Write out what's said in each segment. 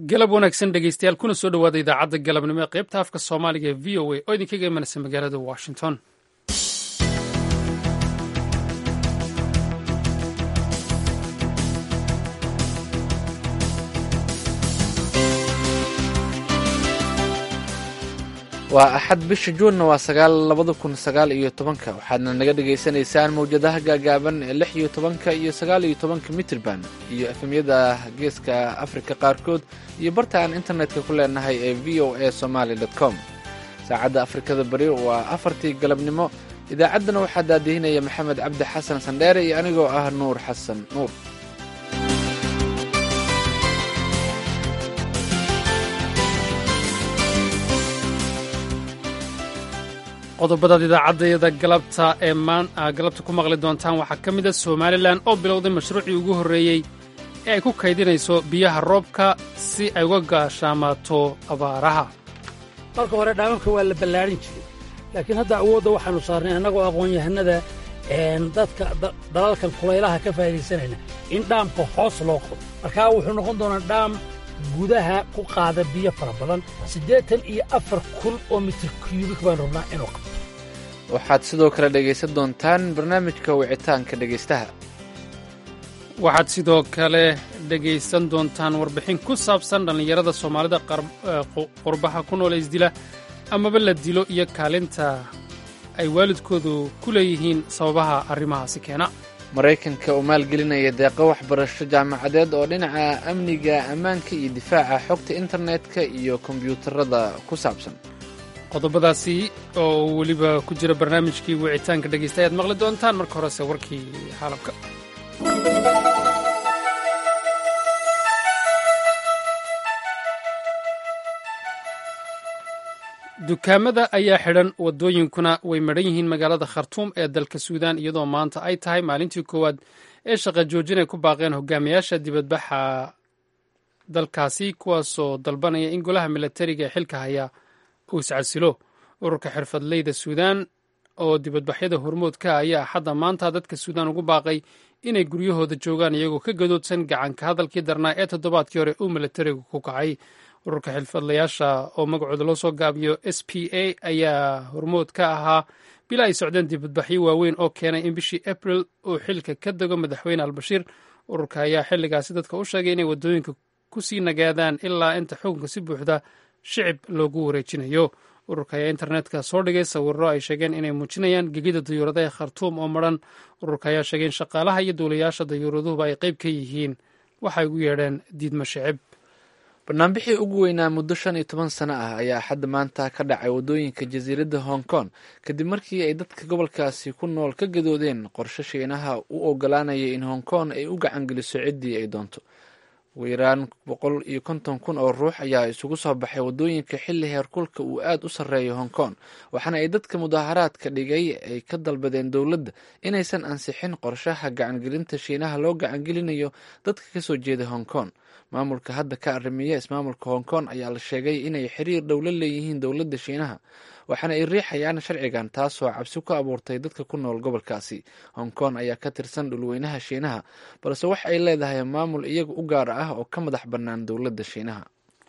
galab wanaagsan dhegeystayaal kuna soo dhowaada idaacadda galabnimo ee qaybta afka soomaaliga ee v o a oo idinkaga imanaysa magaalada washington waa axad bisha juunna waa sagaal labada kun sagaal iyo tobanka waxaadna naga dhagaysanaysaan mawjadaha gaagaaban ee lix iyo tobanka iyo sagaal iyo tobanka mitrban iyo efemyada geeska afrika qaarkood iyo barta aan internetka ku leenahay ee v o a somaly com saacadda afrikada bari waa afartii galabnimo idaacaddana waxaa daadihinaya maxamed cabdi xasan sandheere iyo anigoo ah nuur xasan nuur qodobadaad idaacaddayada galabta ee galabta ku maqli doontaan waxaa ka mid a somalilan oo bilowday mashruucii ugu horreeyey ee ay ku kaydinayso biyaha roobka si ay uga gaashaamaato abaaraha marka hore dhaamamka waa la ballaadhin jiray laakiin hadda awoodda waxaannu saarnay annagoo aqoon-yahanada dadka dalalkan kulaylaha ka faa'iidaysanayna in dhaamka hoos loo qodo markaa wuxuu noqon doonaa dhaam gudaha ku qaada biyo fara badan siddeetan iyo afar kun oo mitir kyubik baan rabnaa inuu qabto waxaad sidoo kale dhegaysan doontaan barnaamijka wicitaanka dhegaystaha waxaad sidoo kale dhegaysan doontaan warbixin ku saabsan dhallinyarada soomaalida qurbaha ku nool isdila amaba la dilo iyo kaalinta ay waalidkoodu ku leeyihiin sababaha arrimahaasi keena maraykanka oo maalgelinaya deeqo waxbarasho jaamacadeed oo dhinaca amniga ammaanka iyo difaaca xogta internetka iyo kombiyuutarada ku saabsan qodobadaasi oo weliba ku jira barnaamijkii wicitaanka dhegaysta ayaad maqli doontaan marka horese warkii xaalabka dukaamada ayaa xidhan waddooyinkuna way madhan yihiin magaalada khartuum ee dalka suudaan iyadoo maanta ay tahay maalintii koowaad ee shaqa joojin ay ku baaqeen hogaamiyaasha dibadbaxa dalkaasi kuwaasoo dalbanaya in golaha milatariga ee xilka haya uu iscasilo ururka xirfadleyda suudaan oo dibadbaxyada hormoodka ayaa axadda maanta dadka suudaan ugu baaqay inay guryahooda joogaan iyagoo ka gadoodsan gacanka hadalkii darnaa ee toddobaadkii hore uu milatarigu ku kacay ururka xilfadlayaasha oo magacooda loo soo gaabiyo s p a ayaa hormood ka ahaa bila ay socdeen dibadbaxyo waaweyn oo keenay in bishii abril uu xilka ka dego madaxweyne albashiir ururka ayaa xilligaasi dadka u sheegay inay waddooyinka ku sii nagaadaan ilaa inta xukunka si buuxda shicib loogu wareejinayo ururka ayaa internetka soo dhigay sawirro ay sheegeen inay muujinayaan gegida dayuuradaha khartuum oo madran ururka ayaa sheegay in shaqaalaha iyo duulayaasha dayuuraduhuba ay qayb ka yihiin waxay ugu yeedheen diidmo shicib barnaamijii ugu weynaa muddo shan iyo toban sano ah ayaa axadda maanta ka dhacay waddooyinka jasiiradda hong kong kadib markii ay dadka gobolkaasi ku nool ka gadoodeen qorshe shiinaha u ogolaanaya in hong kong ay u gacangeliso ciddii ay doonto ugu yaraan boqol iyo konton kun oo ruux ayaa isugu soo baxay waddooyinka xilli heerkulka uu aad u sarreeyo hong kong waxaana ay dadka mudaaharaadka dhigay ay ka dalbadeen dowladda inaysan ansixin qorshaha gacangelinta shiinaha loo gacangelinayo dadka kasoo jeeda hong kong maamulka hadda ka arrimiya ismaamulka hong kong ayaa la sheegay inay xiriir dhow la leeyihiin dowladda shiinaha waxaana ay riixayaan sharcigan taasoo cabsi ku abuurtay dadka ku nool gobolkaasi hong kong ayaa ka tirsan dhulweynaha shiinaha balse waxa ay leedahay maamul iyaga u gaar ah oo ka madax bannaan dowladda shiinaha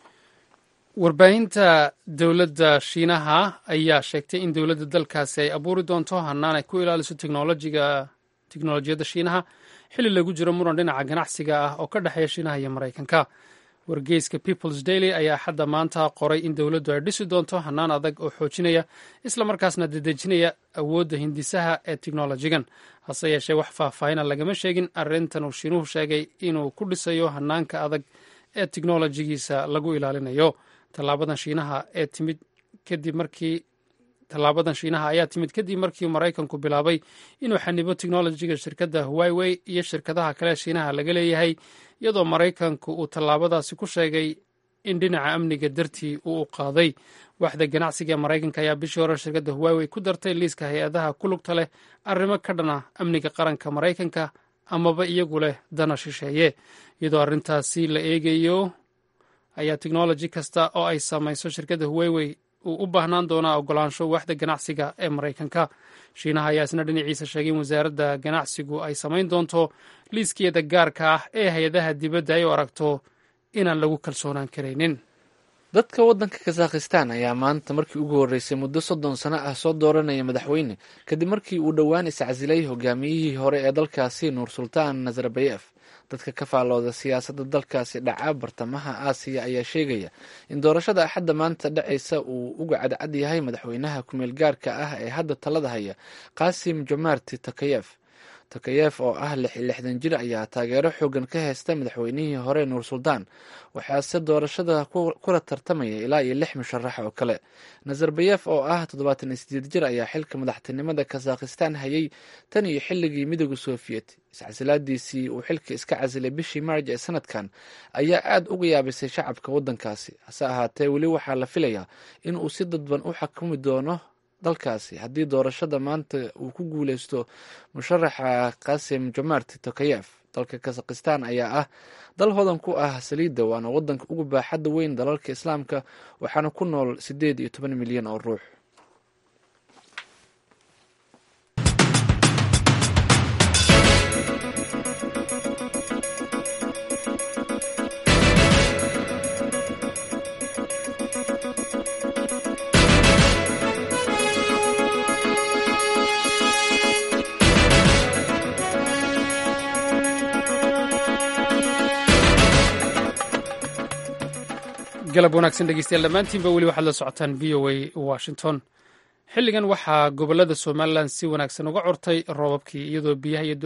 warbaahinta dowladda shiinaha ayaa sheegtay in dowladda dalkaasi ay abuuri doonto hanaan ay ku ilaaliso teknolojiga teknolojiyadda shiinaha xilli lagu jiro muran dhinaca ganacsiga ah oo ka dhexeeya shiinaha iyo maraykanka wargeyska peoples daily ayaa xadda maanta qoray in dowladdu ay dhisi doonto hanaan adag oo xoojinaya islamarkaasna dedejinaya awoodda hindisaha ee teknolojigan hase yeeshee wax faahfaahina lagama sheegin arrintan uu shiinuhu sheegay inuu ku dhisayo hanaanka adag ee teknolojigiisa lagu ilaalinayo tallaabadan shiinaha ee timid kadib markii tallaabadan shiinaha ayaa timid kadib markii maraykanku bilaabay inuu xanibo teknolojiga shirkadda huwaiwey iyo shirkadaha kale shiinaha laga leeyahay iyadoo maraykanku uu tallaabadaasi ku sheegay in dhinaca amniga dartii uu u qaaday waaxda ganacsiga ee maraykanka ayaa bishii hore shirkadda huwaiwey ku dartay liiska hay-adaha ku lugta leh arrimo ka dhana amniga qaranka maraykanka amaba iyagu leh dana shisheeye iyadoo arrintaasi la eegayo ayaa teknoloji kasta oo ay samayso shirkadda huwaiwey uu u baahnaan doonaa ogolaansho waaxda ganacsiga ee maraykanka shiinaha ayaa isna dhinaciisa sheegay in wasaaradda ganacsigu ay samayn doonto liiskeeda gaarka ah ee hay-adaha dibadda ay u aragto inaan lagu kalsoonaan karaynin dadka waddanka kazakhistan ayaa maanta markii ugu horreysay muddo soddon sano ah soo dooranaya madaxweyne kadib markii uu dhowaan iscasilay hogaamiyihii hore ee dalkaasi nuur sultaan nazarbayef dadka ka faallooda siyaasadda dalkaasi dhaca bartamaha aasiya ayaa sheegaya in doorashada axadda maanta dhacaysa uu uga cadcad yahay madaxweynaha kumeel gaarka ah ee hadda talada haya qasim jomarti takayef takayef oo ah lixdan jir ayaa taageero xoogan ka haysta madaxweynihii hore nuur suldaan waxaase doorashada kula tartamaya ilaa iyo lix musharax oo kale nazarbayef oo ah toddobaatan iyo sideed jir ayaa xilka madaxtinimada kazakhistan hayay tan iyo xilligii midooda soviet iscasilaadiisii uu xilka iska casilay bishii maarj ee sanadkan ayaa aada uga yaabisay shacabka waddankaasi hase ahaatee weli waxaa la filayaa in uu si dadban u xakumi doono dalkaasi haddii doorashada maanta uu ku guuleysto musharaxa qasim jomart tokayef dalka kazakhistan ayaa ah dal hodan ku ah saliidda waana wadanka ugu baaxadda weyn dalalka islaamka waxaana ku nool siddeed iyo toban milyan oo ruux galab wanaagsan dhegeystayaal dhammaantiinba weli waxaad la socotaan v o a washington xilligan waxaa gobolada somalilan si wanaagsan uga curtay roobabkii iyadoo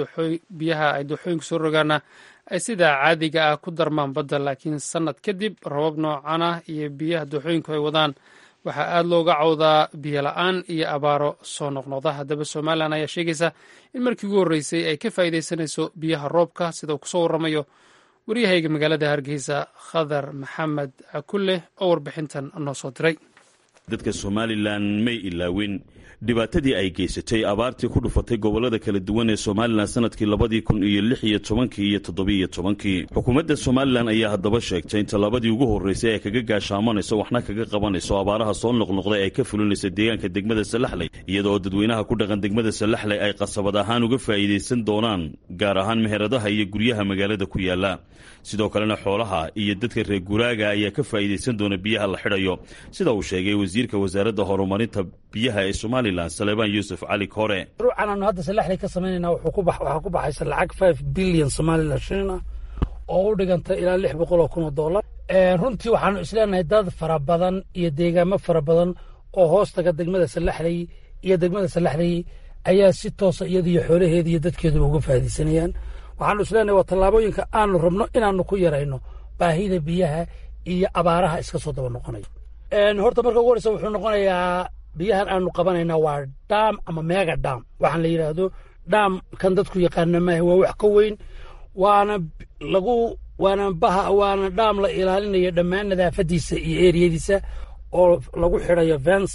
biyaha ay dooxooyinku soo rogaana ay sidaa caadiga ah ku darmaan badda laakiin sannad kadib roobab noocan ah iyo biyaha dooxooyinku ay wadaan waxaa aada looga cawdaa biyo la-aan iyo abaaro soo noqnoqda haddaba somalilan ayaa sheegaysa in markii ugu horreysay ay ka faa'iidaysanayso biyaha roobka sida uu kusoo warramayo waryahayga magaalada hargeysa khadar maxamed cakulle oo warbixintan noo soo diray dadka somalilan may ilaawin dhibaatadii ay geysatay abaartii ku dhufatay gobollada kala duwan ee somalilan sanadkii labadii kun iyo lix iyo tobankii iyo toddobiiyo tobankii xukuumadda somalilan ayaa haddaba sheegtay inta labadii ugu horreysay ay kaga gaashaamanayso waxna kaga qabanayso abaaraha soo noqnoqday ay ka fulinaysa deegaanka degmada salaxley iyada oo dadweynaha ku dhaqan degmada salaxley ay qasabad ahaan uga faa'iidaysan doonaan gaar ahaan meheradaha iyo guryaha magaalada ku yaala sidoo kalena xoolaha iyo dadka reer guraaga ayaa ka faa'iidaysan doona biyaha la xidhayo sida uu sheegay wasiirka wasaaradda horumarinta biyaha ee somalilan saleebaan yuusuf cali kore ruucan aanu hadda salaxley ka samaynayna waxaa ku baxaysa lacag five billion somalilan shilin ah oo u dhiganta ilaa lix boqol oo kun oo dollar runtii waxaanu isleenahay dad fara badan iyo deegaamo fara badan oo hoostaga degmada salaxley iyo degmada salaxley ayaa si toosa iyadiyo xoolaheeda iyo dadkeeduba uga faa'iidaysanayaan waxaanu isleenahay waa tallaabooyinka aanu rabno inaanu ku yarayno baahida biyaha iyo abaaraha iska soo daba noqonayo horta marka ugu horeysa wuxuu noqonayaa biyahan aanu qabanaynaa waa dham ama mega dham waxaan la yidhaahdo dham kan dadku yaqaana maaha waa wax ka weyn waana lagu waana baha waana dham la ilaalinayo dhammaan nadaafadiisa iyo eriyadiisa oo lagu xidhayo vens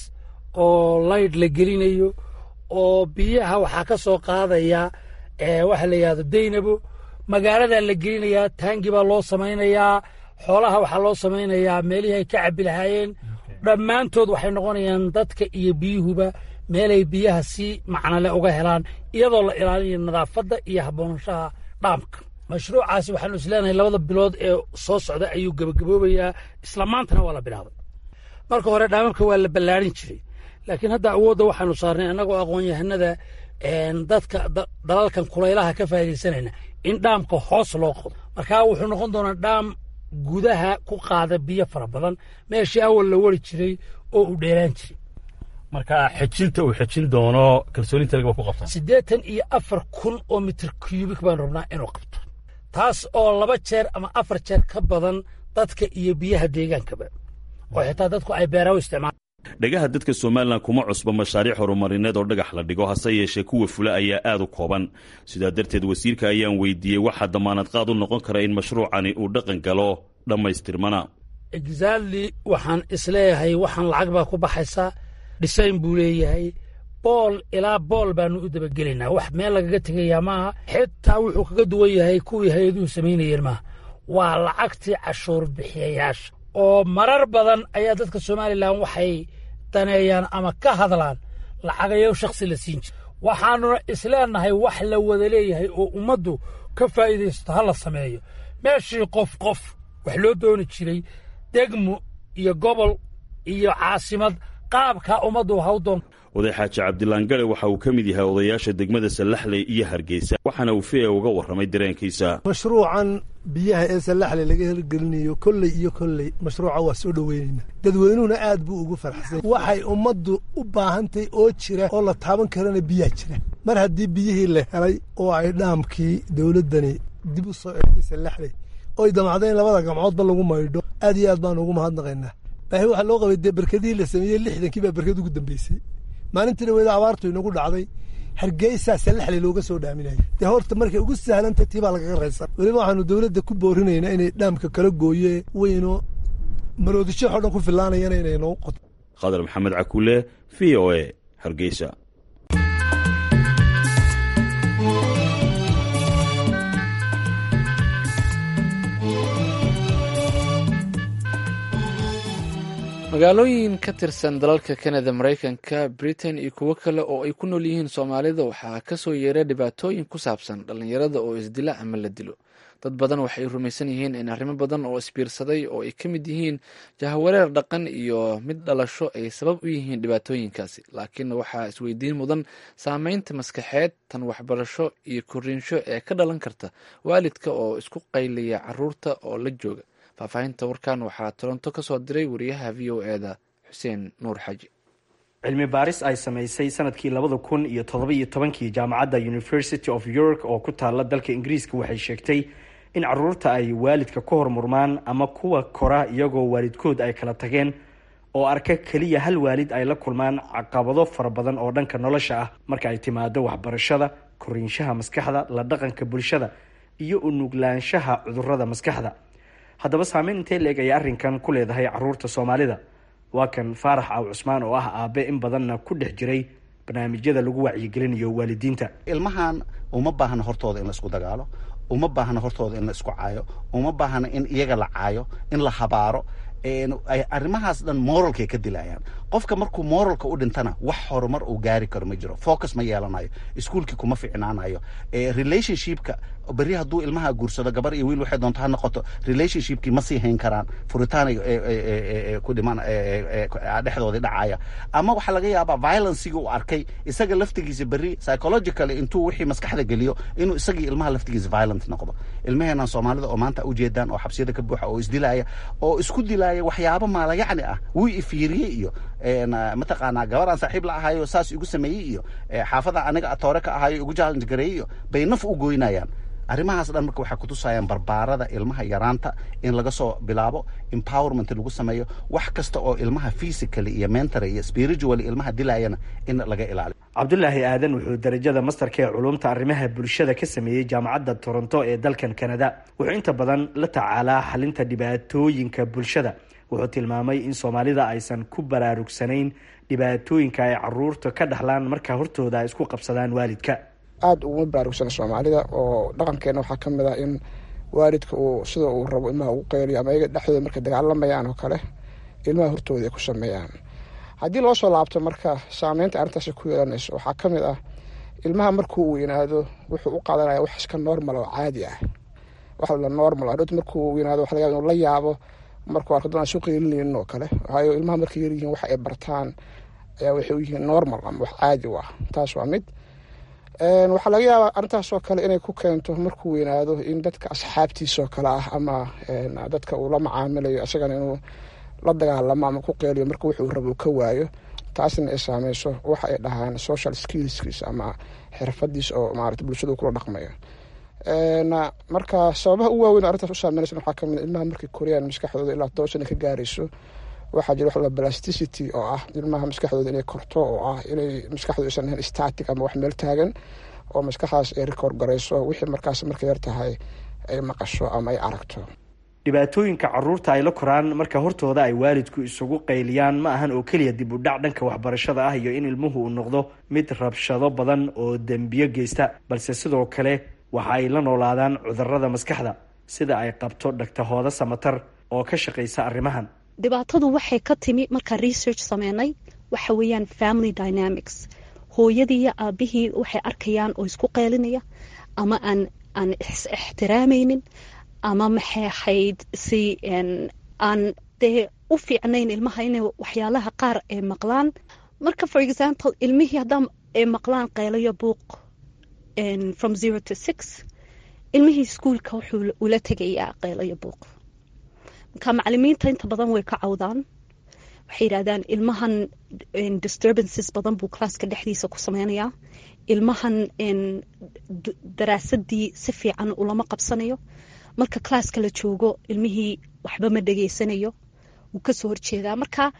oo layd la gelinayo oo biyaha waxaa ka soo qaadaya waxa la yidhahdo daynabo magaaladaa la gelinayaa taangi baa loo samaynayaa xoolaha waxaa loo samaynayaa meelihii ay ka cabbi lahaayeen dhammaantood waxay noqonayaan dadka iyo biyuhuba meelay biyaha si macnole uga helaan iyadoo la ilaalinayo nadaafadda iyo haboonshaha dhaamka mashruucaasi waxaanu isleenahay labada bilood ee soo socda ayuu gebagaboobayaa isla maantana waa la bilaabay marka hore dhaamamka waa la ballaarin jiray laakiin hadda awoodda waxaanu saarnay annagoo aqoon-yahanada dadka dalalkan kulaylaha ka faa'iidaysanayna in dhaamka hoos loo qodo markaa wuxuu noqon doonaa dhaam gudaha ku qaada biyo fara badan meeshii awal la wari jiray oo uu dheeraan jiray marka xejinta uu xejin doono kalsooninta lagaba ku qabtaa siddeetan iyo afar kun oo mitir cubik baan rabnaa inuu qabto taas oo laba jeer ama afar jeer ka badan dadka iyo biyaha deegaankaba oo xitaa dadku ay beeraha u isticmaalaan dhagaha dadka somalilan kuma cusba mashaariic horumarineed oo dhagax la dhigo hase yeeshee kuwa fula ayaa aad u kooban sidaa darteed wasiirka ayaan weydiiyey waxaa damaanad qaad u noqon kara in mashruucani uu dhaqan galo dhammaystirmana exactly waxaan isleeyahay waxaan lacag baa ku baxaysaa dhisayn buu leeyahay bool ilaa bool baanu u dabagelaynaa wax meel lagaga tegayaa maaha xitaa wuxuu kaga duwan yahay kuwii hay-aduhu samaynayeen maaha waa lacagtii cashuur bixiyayaasha oo marar badan ayaa dadka somalilan waxay daneeyaan ama ka hadlaan lacagayo shakhsi la siin jira waxaanuna isleenahay wax la wada leeyahay oo ummaddu ka faa'iidaysato ha la sameeyo meeshii qof qof wax loo dooni jiray degmo iyo gobol iyo caasimad qaabkaa ummaddu ha u doon oday xaaji cabdilaan gale waxa uu ka mid yahay odayaasha degmada sallaxley iyo hargeysa waxaana uu fia uga warramay dareenkiisa mashruucan biyaha ee sallaxley laga hirgelinayo kolley iyo kolley mashruuca waa soo dhoweynayna dadweynuhuna aad buu ugu farxsan waxay ummaddu u baahantahy oo jira oo la taaban karana biyaa jira mar haddii biyihii la helay oo ay dhaamkii dowladdani dib u soo egtay sallaxley oy damacdeen labada gamcoodba lagu maydho aad iyo aad baan ugu mahadnaqaynaa baahi waxaa loo qabay dee berkadihii la sameeyey lixdankii baa berkad ugu dambeysay maalintii dhaweeda abaartu inagu dhacday hargeysaa sallaxley looga soo dhaaminaya dee horta markay ugu sahlantay tii baa lagaga raysan weliba waxaanu dowladda ku boorinaynaa inay dhaamka kala gooye weyno maroodishaxoo dhan ku filaanayana inay noo qoto khadar maxamed cakuule v o e hargeysa magaalooyin ka tirsan dalalka kanada maraykanka britain iyo kuwo kale oo ay ku nool yihiin soomaalida waxaa kasoo yeeray dhibaatooyin ku saabsan dhallinyarada oo isdila ama la dilo dad badan waxay rumaysan yihiin in arrimo badan oo isbiirsaday oo ay ka mid yihiin jahawareer dhaqan iyo mid dhalasho ay sabab u yihiin dhibaatooyinkaasi laakiin waxaa isweydiin mudan saameynta maskaxeed tan waxbarasho iyo koriinsho ee ka dhalan karta waalidka oo isku qayliya caruurta oo la jooga faahfaahinta warkan waxaa toronto ka soo diray wariyaha v o eda xuseen nuur xaji cilmi baaris ay samaysay sanadkii labada kun iyo todoba-iyo tobankii jaamacadda university of york oo ku taala dalka ingiriiska waxay sheegtay in caruurta ay waalidka ka hormurmaan ama kuwa kora iyagoo waalidkood ay kala tageen oo arka keliya hal waalid ay la kulmaan caqabado fara badan oo dhanka nolosha ah marka ay timaado waxbarashada koriinshaha maskaxda la dhaqanka bulshada iyo unuglaanshaha cudurada maskaxda haddaba saameyn intee leeg ayay arrinkan ku leedahay caruurta soomaalida waa kan faarax aw cusmaan oo ah aabe in badanna ku dhex jiray barnaamijyada lagu wacyigelinayo waalidiinta ilmahan uma baahna hortooda in la isku dagaalo uma baahna hortooda in la isku caayo uma baahna in iyaga la caayo in la habaaro arrimahaas dhan moralkay ka dilayaan qofka markuu moralka u dhintana wax horumar uu gaari karo ma jiro focus ma yeelanayo iskuolkii kuma ficnaanayo relationshipka berri hadduu ilmaha guursado gabar iyo wiil waxay doonto ha noqoto relationshipkii ma sii hayn karaan furitaanay ku dhiman dhexdoodii dhacaya ama waxaa laga yaabaa violencigii uu arkay isaga laftigiisa berri psychologically intuu wixii maskaxda geliyo inuu isagii ilmaha laftigiisa violent noqdo ilmaheenan soomaalida oo maanta ujeedaan oo xabsiyada ka buuxa oo isdilaya oo isku dilaya waxyaabo maalayacni ah wuu ifiiriyey iyo mataqaanaa gabaraan saaxiib la ahayo saas igu sameeyey iyo xaafada aniga atoore ka ahayo igu challenge gareeyey iyo bay naf u goynayaan arrimahaas dhan marka waxay kutusayaan barbaarada ilmaha yaraanta in laga soo bilaabo empowerment lagu sameeyo wax kasta oo ilmaha physically iyo mentally iyo spiritually ilmaha dilayana in laga ilaaliyo cabdulaahi aadan wuxuu darajada mastarka ee culumta arrimaha bulshada ka sameeyey jaamacadda toronto ee dalkan kanada wuxuu inta badan la tacaalaa xalinta dhibaatooyinka bulshada wuxuu tilmaamay in soomaalida aysan ku baraarugsanayn dhibaatooyinka ay caruurta ka dhaxlaan marka hortooda ay isku qabsadaan waalidka aada uguma baraarugsana soomaalida oo dhaqankeena waxaa ka mid ah in waalidka uu sida uu rabo ilmaha ugu qeyliyo ama iyaga dhexdooda markay dagaalamayaan oo kale ilmaha hortooda ay ku sameeyaan haddii loo soo laabto marka saameynta arrintaasi ku yeelanayso waxaa ka mid ah ilmaha markuu weynaado wuxuu u qaadanaya wax iska normal oo caadi ah wax la normal adhoot markuu weynaado waxa laga yaba inuu la yaabo markuu arko dadaan soo qeylinaynin oo kale waayo ilmaha markay yaryihiin wax ay bartaan ayaa waxay u yihiin normal ama wax caadi u ah taas waa mid waxaa laga yaabaa arrintaasoo kale inay ku keento markuu weynaado in dadka asxaabtiisoo kale ah ama dadka uu la macaamilayo isagana inuu la dagaalamo ama ku qeeliyo marka wuxuu rabo ka waayo taasna ay saameyso waxa ay dhahaan social skillskiis ama xirfadiis oo maarata bulshadu kula dhaqmayo marka sababaha u waaweyn arrintaas u saameynaysa waxaa kamid ilmaha markay koriyaan maskaxdooda ilaa toban sana ka gaarayso waxaa jira wax plasticity oo ah ilmaha maskaxdooda inay korto oo ah inay maskaxdooda aysan ahayn static ama wax meel taagan oo maskaxdaas ay record garayso wixii markaas markay yar tahay ay maqasho ama ay aragto dhibaatooyinka caruurta ay la koraan marka hortooda ay waalidku isugu qayliyaan ma ahan oo keliya dib u dhac dhanka waxbarashada ah iyo in ilmuhu uu noqdo mid rabshado badan oo dembiyo geysta balse sidoo kale waxa ay la noolaadaan cudurada maskaxda sida ay qabto dhagtahooda samatar oo ka shaqaysa arrimahan dhibaatadu waxay ka timi markaa research sameynay waxa weeyaan family dynamics hooyadii iyo aabihii waxay arkayaan oo isku qeylinaya ama aan aan is ixtiraamaynin ama maxay ahayd si aan dee u fiicnayn ilmaha inay waxyaalaha qaar ay maqlaan marka for example ilmihii haddaan ay maqlaan qaylayo buuq from zero to six ilmihii iskuolka wuxuu ula tegayaa qaylayo buuq marka macalimiinta inta badan way ka cawdaan waxay yidhahdaan ilmahan disturbances badan buu classka dhexdiisa ku sameynayaa ilmahan daraasadii si fiican ulama qabsanayo marka classka la joogo ilmihii waxba ma dhegeysanayo wuu kasoo horjeedaa marka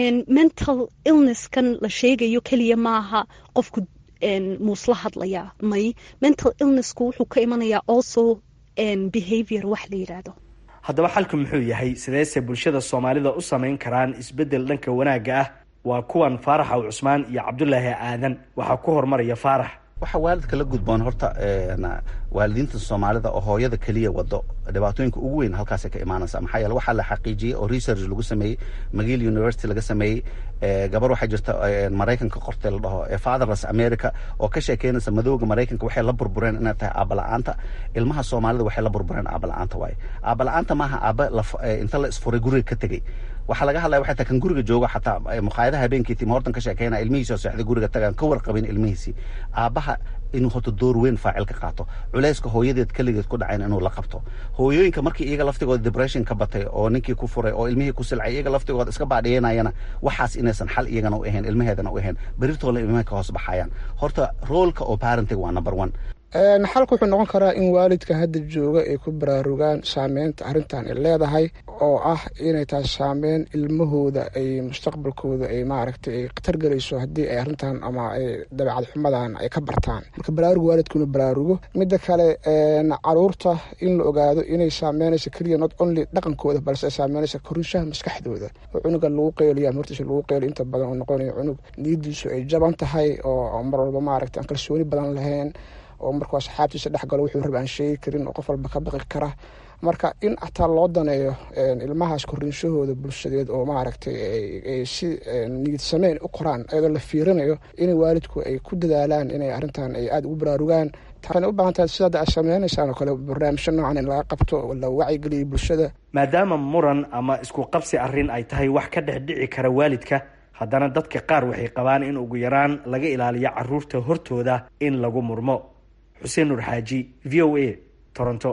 mental illnesskan la sheegayo keliya maaha qofku muusla hadlayaa may mental illnessku wuxuu ka imanayaa also behavior wax la yidhaahdo haddaba xalku muxuu yahay sideese bulshada soomaalida u samayn karaan isbeddel dhanka wanaagga ah waa kuwan faarax aw cusmaan iyo cabdulaahi aadan waxaa ku horumaraya faarax waxaa waalidka la gudboon horta waalidiinta soomaalida oo hooyada keliya wado dhibaatooyinka ugu weyn halkaasay ka imaanaysa maxaa yeele waxaa la xaqiijiyey oo research lagu sameeyey magiil university laga sameeyey gabar waxaa jirta maraykanka qortay la dhaho fatherless america oo ka sheekeynaysa madowga maraykanka waxay la burbureen inay tahay aabala-aanta ilmaha soomaalida waxay la burbureen aabala-aanta waaye aabala-aanta maaha aaba inta la isfuray guriga ka tegey waxaa laga hadlaya waxay tahay kan guriga joogo xataa maqaayadaha habeenkii tim hortan ka sheekeynaya ilmihiisoo seexday guriga tagaan ka warqabin ilmihiisii aabaha inuu horta door weyn faacil ka qaato culayska hooyadeed keligeed ku dhacayn inuu la qabto hooyooyinka markii iyaga laftigooda depression ka batay oo ninkii ku furay oo ilmihii ku silcay iyaga laftigooda iska baadhiyanayana waxaas inaysan xal iyagana u ahayn ilmaheedana u ahayn berirtooda ilmaha ka hoos baxayaan horta roolka oo parenting waa number one xalku wuxuu noqon karaa in waalidka hadda jooga ay ku baraarugaan saameynta arrintan ay leedahay oo ah inay tahay saameyn ilmahooda ay mustaqbalkooda ay maaragtay ay khatar gelayso haddii ay arrintan ama ay dabeecad xumadan ay ka bartaan marka baraaruga waalidku inuu baraarugo midda kale caruurta in la ogaado inay saameynayso keliya not only dhaqankooda balse ay saameynayso korinshaha maskaxdooda oo cunuga lagu qeyliyo ama hortiisa lagu qeyliyo inta badan oo noqonayo cunug niyadiisu ay jaban tahay oo mar walba maaragtay aan kalsooni badan lahayn oo markuu asxaabtiisa dhex galo wuxuu raba aan sheegi karin oo qof walba ka baqi kara marka in ataa loo daneeyo ilmahaas korinshahooda bulshadeed oo maaragtay ay si niyad sameyn u qoraan iyadoo la fiirinayo in waalidku ay ku dadaalaan inay arrintan ay aada ugu baraarugaan waxayna u baahan tahay sidaada aad sameynaysaan oo kale barnaamijyo noocan in laga qabto oo la wacyigeliyo bulshada maadaama muran ama isku qabsi arrin ay tahay wax ka dhex dhici kara waalidka haddana dadka qaar waxay qabaan in ugu yaraan laga ilaaliyo caruurta hortooda in lagu murmo xuseen nuur xaaji v o a toronto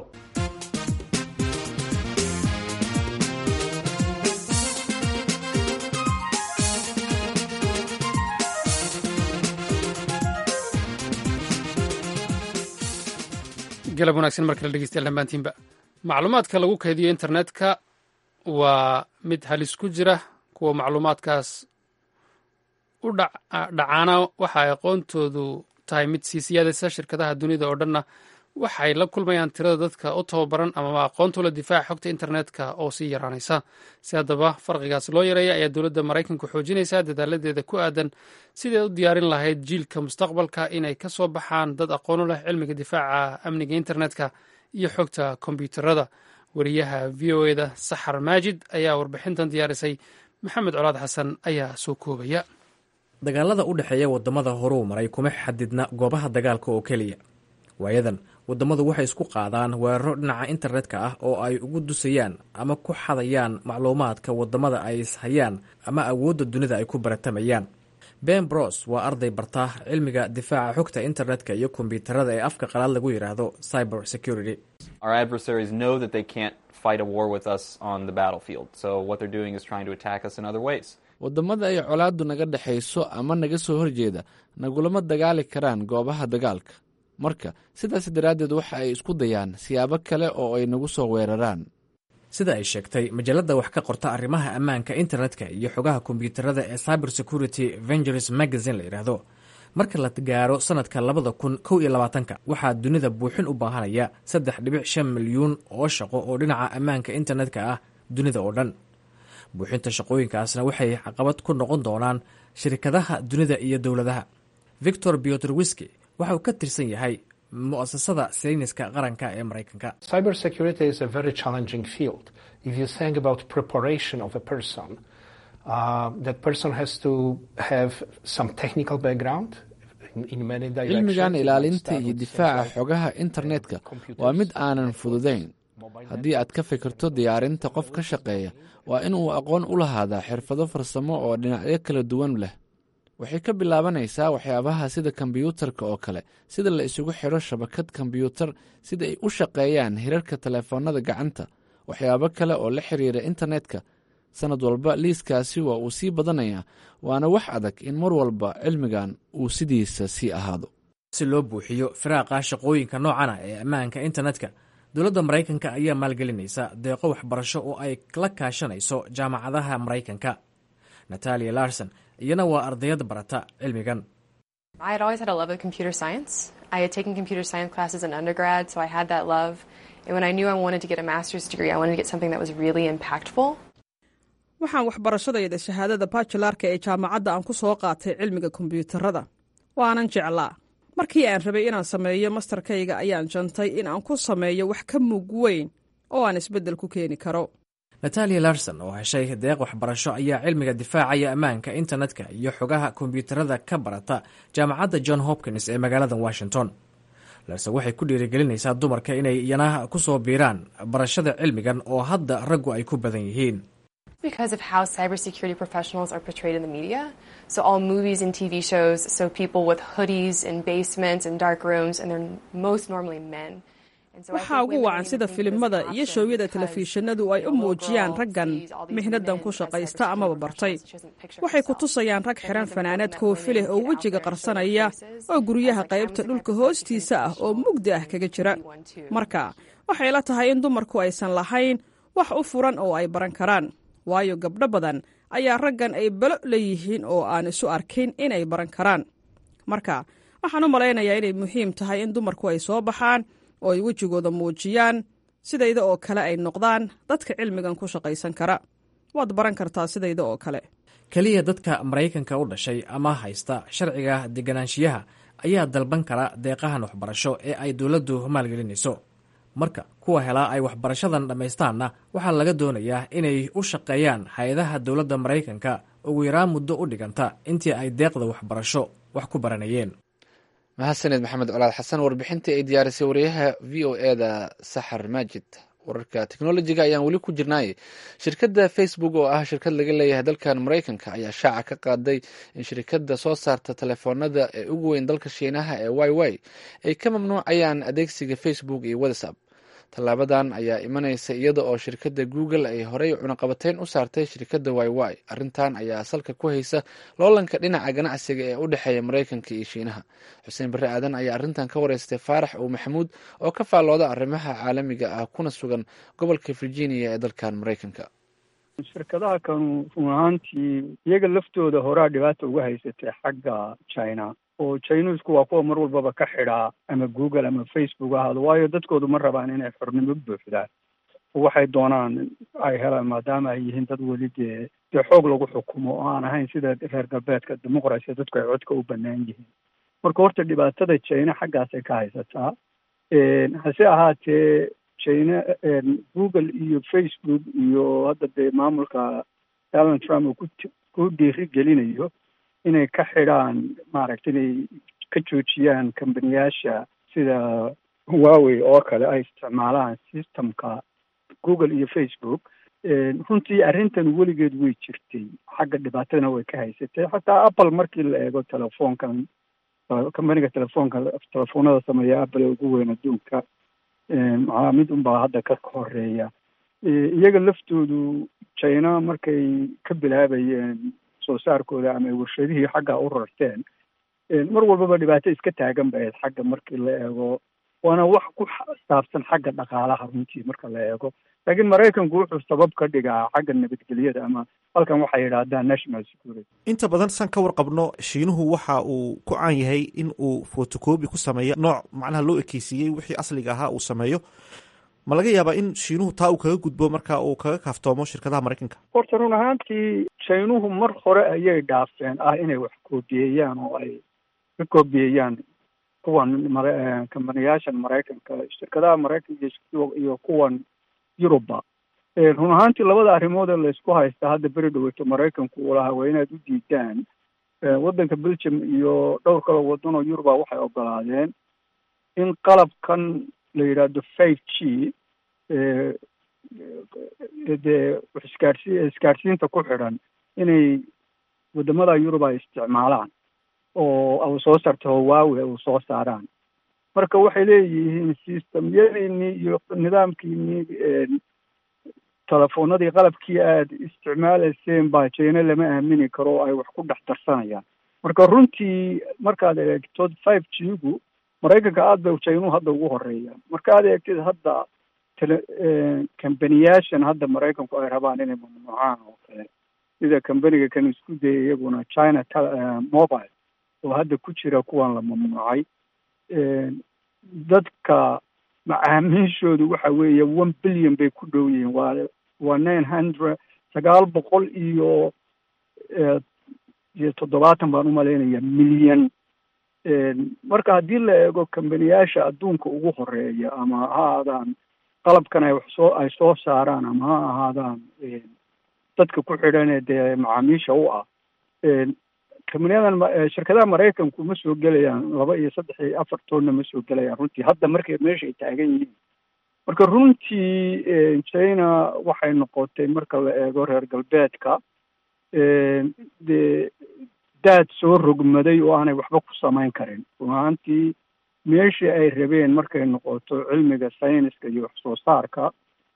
galab wanagsan mar kale dhegeystayaal dhammaantiinba macluumaadka lagu kaydiyo internetka waa mid halis ku jira kuwa macluumaadkaas u dhacaana waxa ay aqoontoodu tahay mid sii siyaadaysa shirkadaha dunida oo dhanna waxay la kulmayaan tirada dadka u tababaran amaba aqoontula difaaca xogta internetka oo sii yaraanaysa si haddaba farqigaas loo yareeya ayaa dowladda maraykanku xoojinaysaa dadaaladeeda ku aadan siday u diyaarin lahayd jiilka mustaqbalka inay ka soo baxaan dad aqoonu leh cilmiga difaaca amniga internetka iyo xogta kombyuutarada wariyaha v o eda saxar maajid ayaa warbixintan diyaarisay maxamed colaad xasan ayaa soo koobaya dagaalada u dhexeeya waddamada horuu maray kuma xadidna goobaha dagaalka oo keliya waayadan waddamadu waxay isku qaadaan weeraro dhinaca internetka ah oo ay ugu dusayaan ama ku xadayaan macluumaadka waddamada ay ishayaan ama awoodda dunida ay ku baratamayaan ben bros waa arday barta cilmiga difaaca xogta internetka iyo kombyuutarada ee afka qalaad lagu yidhaahdo cyber security waddamada ay colaaddu naga dhexayso ama naga soo horjeeda nagulama dagaali karaan goobaha dagaalka marka sidaas daraaddeed waxa ay isku dayaan siyaabo kale oo ay nagu soo weeraraan sida ay sheegtay majalada wax ka qorta arrimaha ammaanka internetka iyo xogaha kombyuutarada ee cyber security vengers magazine la yidhaahdo marka la gaaro sanadka labada kun kow iyo labaatanka waxaa dunida buuxin u baahanaya saddex dhibic shan milyuun oo shaqo oo dhinaca ammaanka internetka ah dunida oo dhan buuxinta shaqooyinkaasna waxay caqabad ku noqon doonaan shirkadaha dunida iyo dowladaha victor biotrwiski waxa uu ka tirsan yahay mu'asasada sayniska qaranka ee maraykanka cilmigan ilaalinta iyo difaaca xogaha internetka waa mid aanan fududayn haddii aad ka fikirto diyaarinta qof ka shaqeeya waa in uu aqoon u lahaadaa xirfado farsamo oo dhinacyo kala duwan leh waxay ka bilaabanaysaa waxyaabaha sida kombiyuutarka oo kale sida la isugu xidho shabakad kombiyuutar sida ay u shaqeeyaan hirarka telefoonnada gacanta waxyaabo kale oo la xiriira internetka sannad walba liiskaasi waa uu sii badanayaa waana wax adag in mar walba cilmigan uu sidiisa sii ahaado si loo buuxiyo firaaqa shaqooyinka noocana ee ammaanka internetka dowladda maraykanka ayaa maalgelinaysa deeqo waxbarasho oo ay la kaashanayso jaamacadaha maraykanka natalia larson iyana waa ardayad barata cilmigan waxaan waxbarashadayda shahaadada bajularka ee jaamacadda aan ku soo qaatay cilmiga kombiyuutarada waanan jeclaa markii aan rabay inaan sameeyo mastarkayga ayaan jantay in aan ku sameeyo wax ka mug weyn oo aan isbeddel ku keeni karo natalia larson oo heshay deeq waxbarasho ayaa cilmiga difaacaya ammaanka internetka iyo xogaha kombiyuutarada ka barata jaamacadda john hopkins ee magaalada washington larson waxay ku dhiirigelinaysaa dumarka inay iyana ku soo biiraan barashada cilmigan oo hadda raggu ay ku badan yihiin because of how cybersecurity professionals are portrayed in the media. So all movies and TV shows show people with hoodies and basements and dark rooms, and they're most normally men. waxaa ugu wacan sida filimada iyo showyada telefishinadu ay u muujiyaan raggan mihnadan ku shaqaysta amaba bartay waxay ku tusayaan rag xiran fanaanad koofi leh oo wejiga qarsanaya oo guryaha qaybta dhulka hoostiisa ah oo mugdi ah kaga jira marka waxay la tahay in dumarku aysan lahayn wax u furan oo ay baran karaan waayo gabdho badan ayaa raggan ay balo leeyihiin oo aan isu arkin inay baran karaan marka waxaan u malaynayaa inay muhiim tahay in dumarku ay soo baxaan oo ay wejigooda muujiyaan sidayda oo kale ay noqdaan dadka cilmigan ku shaqaysan kara waad baran kartaa sidayda oo kale keliya dadka maraykanka u dhashay ama haysta sharciga deganaanshiyaha ayaa dalban kara deeqahan waxbarasho ee ay dowladdu maalgelinayso marka kuwa helaa ay waxbarashadan dhammaystaanna waxaa laga doonayaa inay u shaqeeyaan hay-adaha dowladda maraykanka ugu yaraan muddo u dhiganta intii ay deeqda waxbarasho wax ku baranayeen mahadsaned maxamed colaad xasan warbixintii ay diyaarisay wariyaha v o e da saxar maajid wararka teknolojiga ayaan weli ku jirnaay shirkadda facebook oo ah shirkad laga leeyahay dalkan maraykanka ayaa shaaca ka qaaday in shirkadda soo saarta telefoonada ee ugu weyn dalka shiinaha ee y y ay ka mamnuucayaan adeegsiga facebook iyo whatsapp tallaabadan ayaa imanaysa iyada oo shirkadda google ay horey cunaqabateyn u saartay shirkadda y y arrintan ayaa salka ku haysa loolanka dhinaca ganacsiga ee u dhexeeya maraykanka iyo shiinaha xuseen barre aadan ayaa arrintan ka wareystay faarax uu maxamuud oo ka faallooda arrimaha caalamiga ah kuna sugan gobolka virginia ee dalkan maraykanka shirkadaha kanu run ahaantii iyaga laftooda horaa dhibaata uga haysatay xagga china oo chinesku waa kuwa mar walbaba ka xidhaa ama google ama facebook ahaado waayo dadkoodu ma rabaan inay xornimo buuxdaan waxay doonaan ay helaan maadaama ay yihiin dad weli dee dee xoog lagu xukumo oo aan ahayn sida reer galbeedka dimuqrasiya dadku ay codka u banaan yihiin marka horta dhibaatada china xaggaasay ka haysataa hase ahaatee china google iyo facebook iyo hadda dee maamulka donald trump uu ku ku dhiiri gelinayo inay ka xidhaan maaragta inay ka joojiyaan kambaniyaasha sida huawey oo kale ay isticmaalaan systemka google iyo facebook runtii arrintan weligeed way jirtay xagga dhibaatadana way ka haysatay xataa apple markii la eego telefoonkan kambaniga telefoonka telefoonada sameeya apple ee ugu weyn adduunka maxaa mid unbaa hadda ka horeeya iyaga laftoodu china markay ka bilaabayeen soo saarkooda ama ay warshadihii xagga u rarteen mar walbaba dhibaato iska taagan ba ahayd xagga markii la eego waana wax ku saabsan xagga dhaqaalaha runtii marka la eego laakiin maraykanku wuxuu sabab ka dhigaa xagga nabadgelyada ama halkan waxay yidhaahdaan national security inta badan san ka warqabno shiinuhu waxa uu ku caan yahay in uu fotocobi ku sameeyo nooc macnaha loo ekeysiiyey wixii asliga ahaa uu sameeyo ma laga yaabaa in shiinuhu taa uu kaga gudbo marka uu kaga kaaftoomo shirkadaha maraykanka horta run ahaantii shiinuhu mar hore ayay dhaafeen ah inay wax koobiyeeyaan oo ay ka koobiyeeyaan kuwan mara kambaniyaashan maraykanka shirkadaha maraykanka iyo kuwan yuruba run ahaantii labada arrimood ee laysku haysta hadda beri dhaweyto maraykanku uu lahaa waa inaad u diidaan waddanka belgium iyo dhowr kaloo waddan oo yuruba waxay ogolaadeen in qalabkan la yidhaahdo five g dee isgaarsi isgaarsiinta ku xidhan inay wadamada yurub ay isticmaalaan oo soo saarto hawaawe u soo saaraan marka waxay leeyihiin systemyadiinii iyo nidaamkiinii telefoonadii qalabkii aada isticmaalayseen baa jeyne lama aamini karo oo ay wax ku dhex darsanayaan marka runtii markaad eegto five g gu maraykanka aada bay jeynuhu hadda ugu horeeya markaad eegtid hadda tele kambaniyaashan hadda maraykanku ay rabaan inay mamnuucaan oo kale sida kambaniga kan isku dayay iyaguna china mobile oo hadda ku jira kuwan la mamnuucay dadka macaamiishoodu waxa weeye one billion bay ku dhow yihiin waa waa nine hundred sagaal boqol iyo iyo toddobaatan baan umalaynaya milyan marka haddii la eego kambaniyaasha adduunka ugu horeeya ama ha ahaadaan qalabkan ay wax soo ay soo saaraan ama ha ahaadaan dadka ku xidhanee dee macaamiisha u ah kambaniyadan shirkadaha maraykanku ma soo gelayaan laba iyo saddex iyo afar toonna ma soo gelayaan runtii hadda markay meesha ay taagan yihiin marka runtii china waxay noqotay marka la eego reer galbeedka dee daad soo rogmaday oo aanay waxba ku samayn karin run ahaantii meeshii ay rabeen markay noqoto cilmiga sayniska iyo wax soo saarka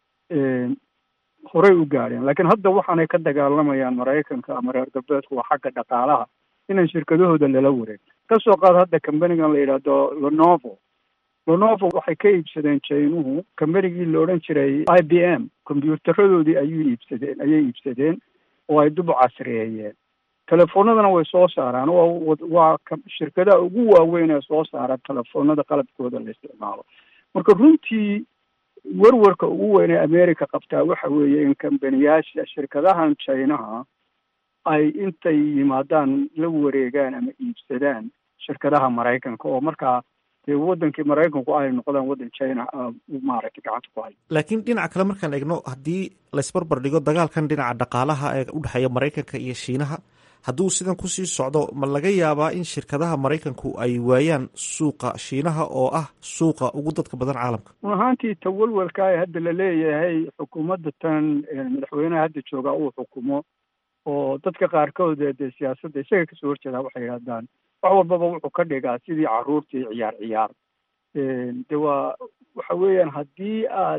horey u gaadheen laakiin hadda waxaanay ka dagaalamayaan maraykanka ama reer galbeedku waa xagga dhaqaalaha inaan shirkadahooda lala wareeg kasoo qaad hadda kambanigan la yidhaahdo lenovo lenovo waxay ka iibsadeen jaynuhu kambanigii la odhan jiray i b m kombyuutaradoodii ayuu iibsadeen ayay iibsadeen oo ay dub casriyeeyeen telefoonadana way soo saaraan waa waa shirkadaha ugu waaweyn ee soo saara telefoonada qalabkooda la isticmaalo marka runtii werwarka ugu weyn ee america qabtaa waxa weeye in kambaniyaasha shirkadahan chinaha ay intay yimaadaan la wareegaan ama iibsadaan shirkadaha maraykanka oo markaa dee wadankii maraykanku ay noqdaan waddan china maaragtay gacanta ku hayo laakiin dhinaca kale markaan eegno haddii laysbarbar dhigo dagaalkan dhinaca dhaqaalaha ee u dhexeeya maraykanka iyo shiinaha hadduu sidan kusii socdo ma laga yaabaa in shirkadaha maraykanku ay waayaan suuqa shiinaha oo ah suuqa ugu dadka badan caalamka run ahaantii tawalwalka ee hadda la leeyahay xukuumadda tan madaxweynaha hadda joogaa uu xukumo oo dadka qaarkood dee siyaasadda isaga kasoo horjeedaa waxay yidhahdaan wax walbaba wuxuu ka dhigaa sidii caruurtii ciyaar ciyaar de waa waxa weeyaan haddii aad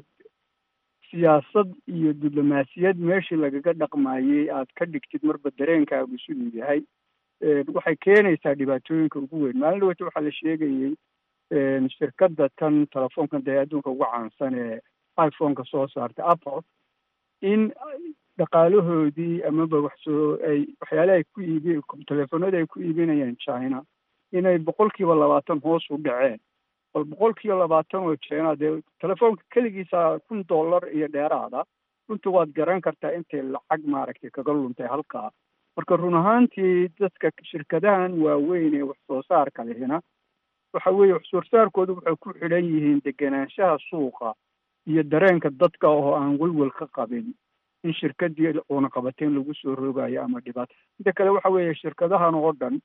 siyaasad iyo diblomaasiyad meeshii lagaga dhaqmayey aad ka dhigtid marba dareenkaagu siduu yahay waxay keenaysaa dhibaatooyinka ugu weyn maalin dhaweyta waxaa la sheegayey shirkadda tan telefoonkan dee adduunka ugu caansan ee iphoneka soo saartay apple in dhaqaalahoodii amaba wax soo ay waxyaalaha ay ku iibi telefoonada ay ku iibinayaan china inay boqol kiiba labaatan hoos u dhaceen bal boqol kiiba labaatan oo china dee telefoonka keligiisa kun dollar iyo dheeraada runtii waad garan kartaa intay lacag maaragtay kaga luntay halkaa marka run ahaantii dadka shirkadahan waaweyn ee wax soo saarka lehina waxa weeye wax soo saarkoodu waxay ku xidhan yihiin degenaanshaha suuqa iyo dareenka dadka oo aan welwel ka qabin in shirkadii cunaqabateyn lagu soo rogayo ama dhibaato inta kale waxa weeye shirkadahan oo dhan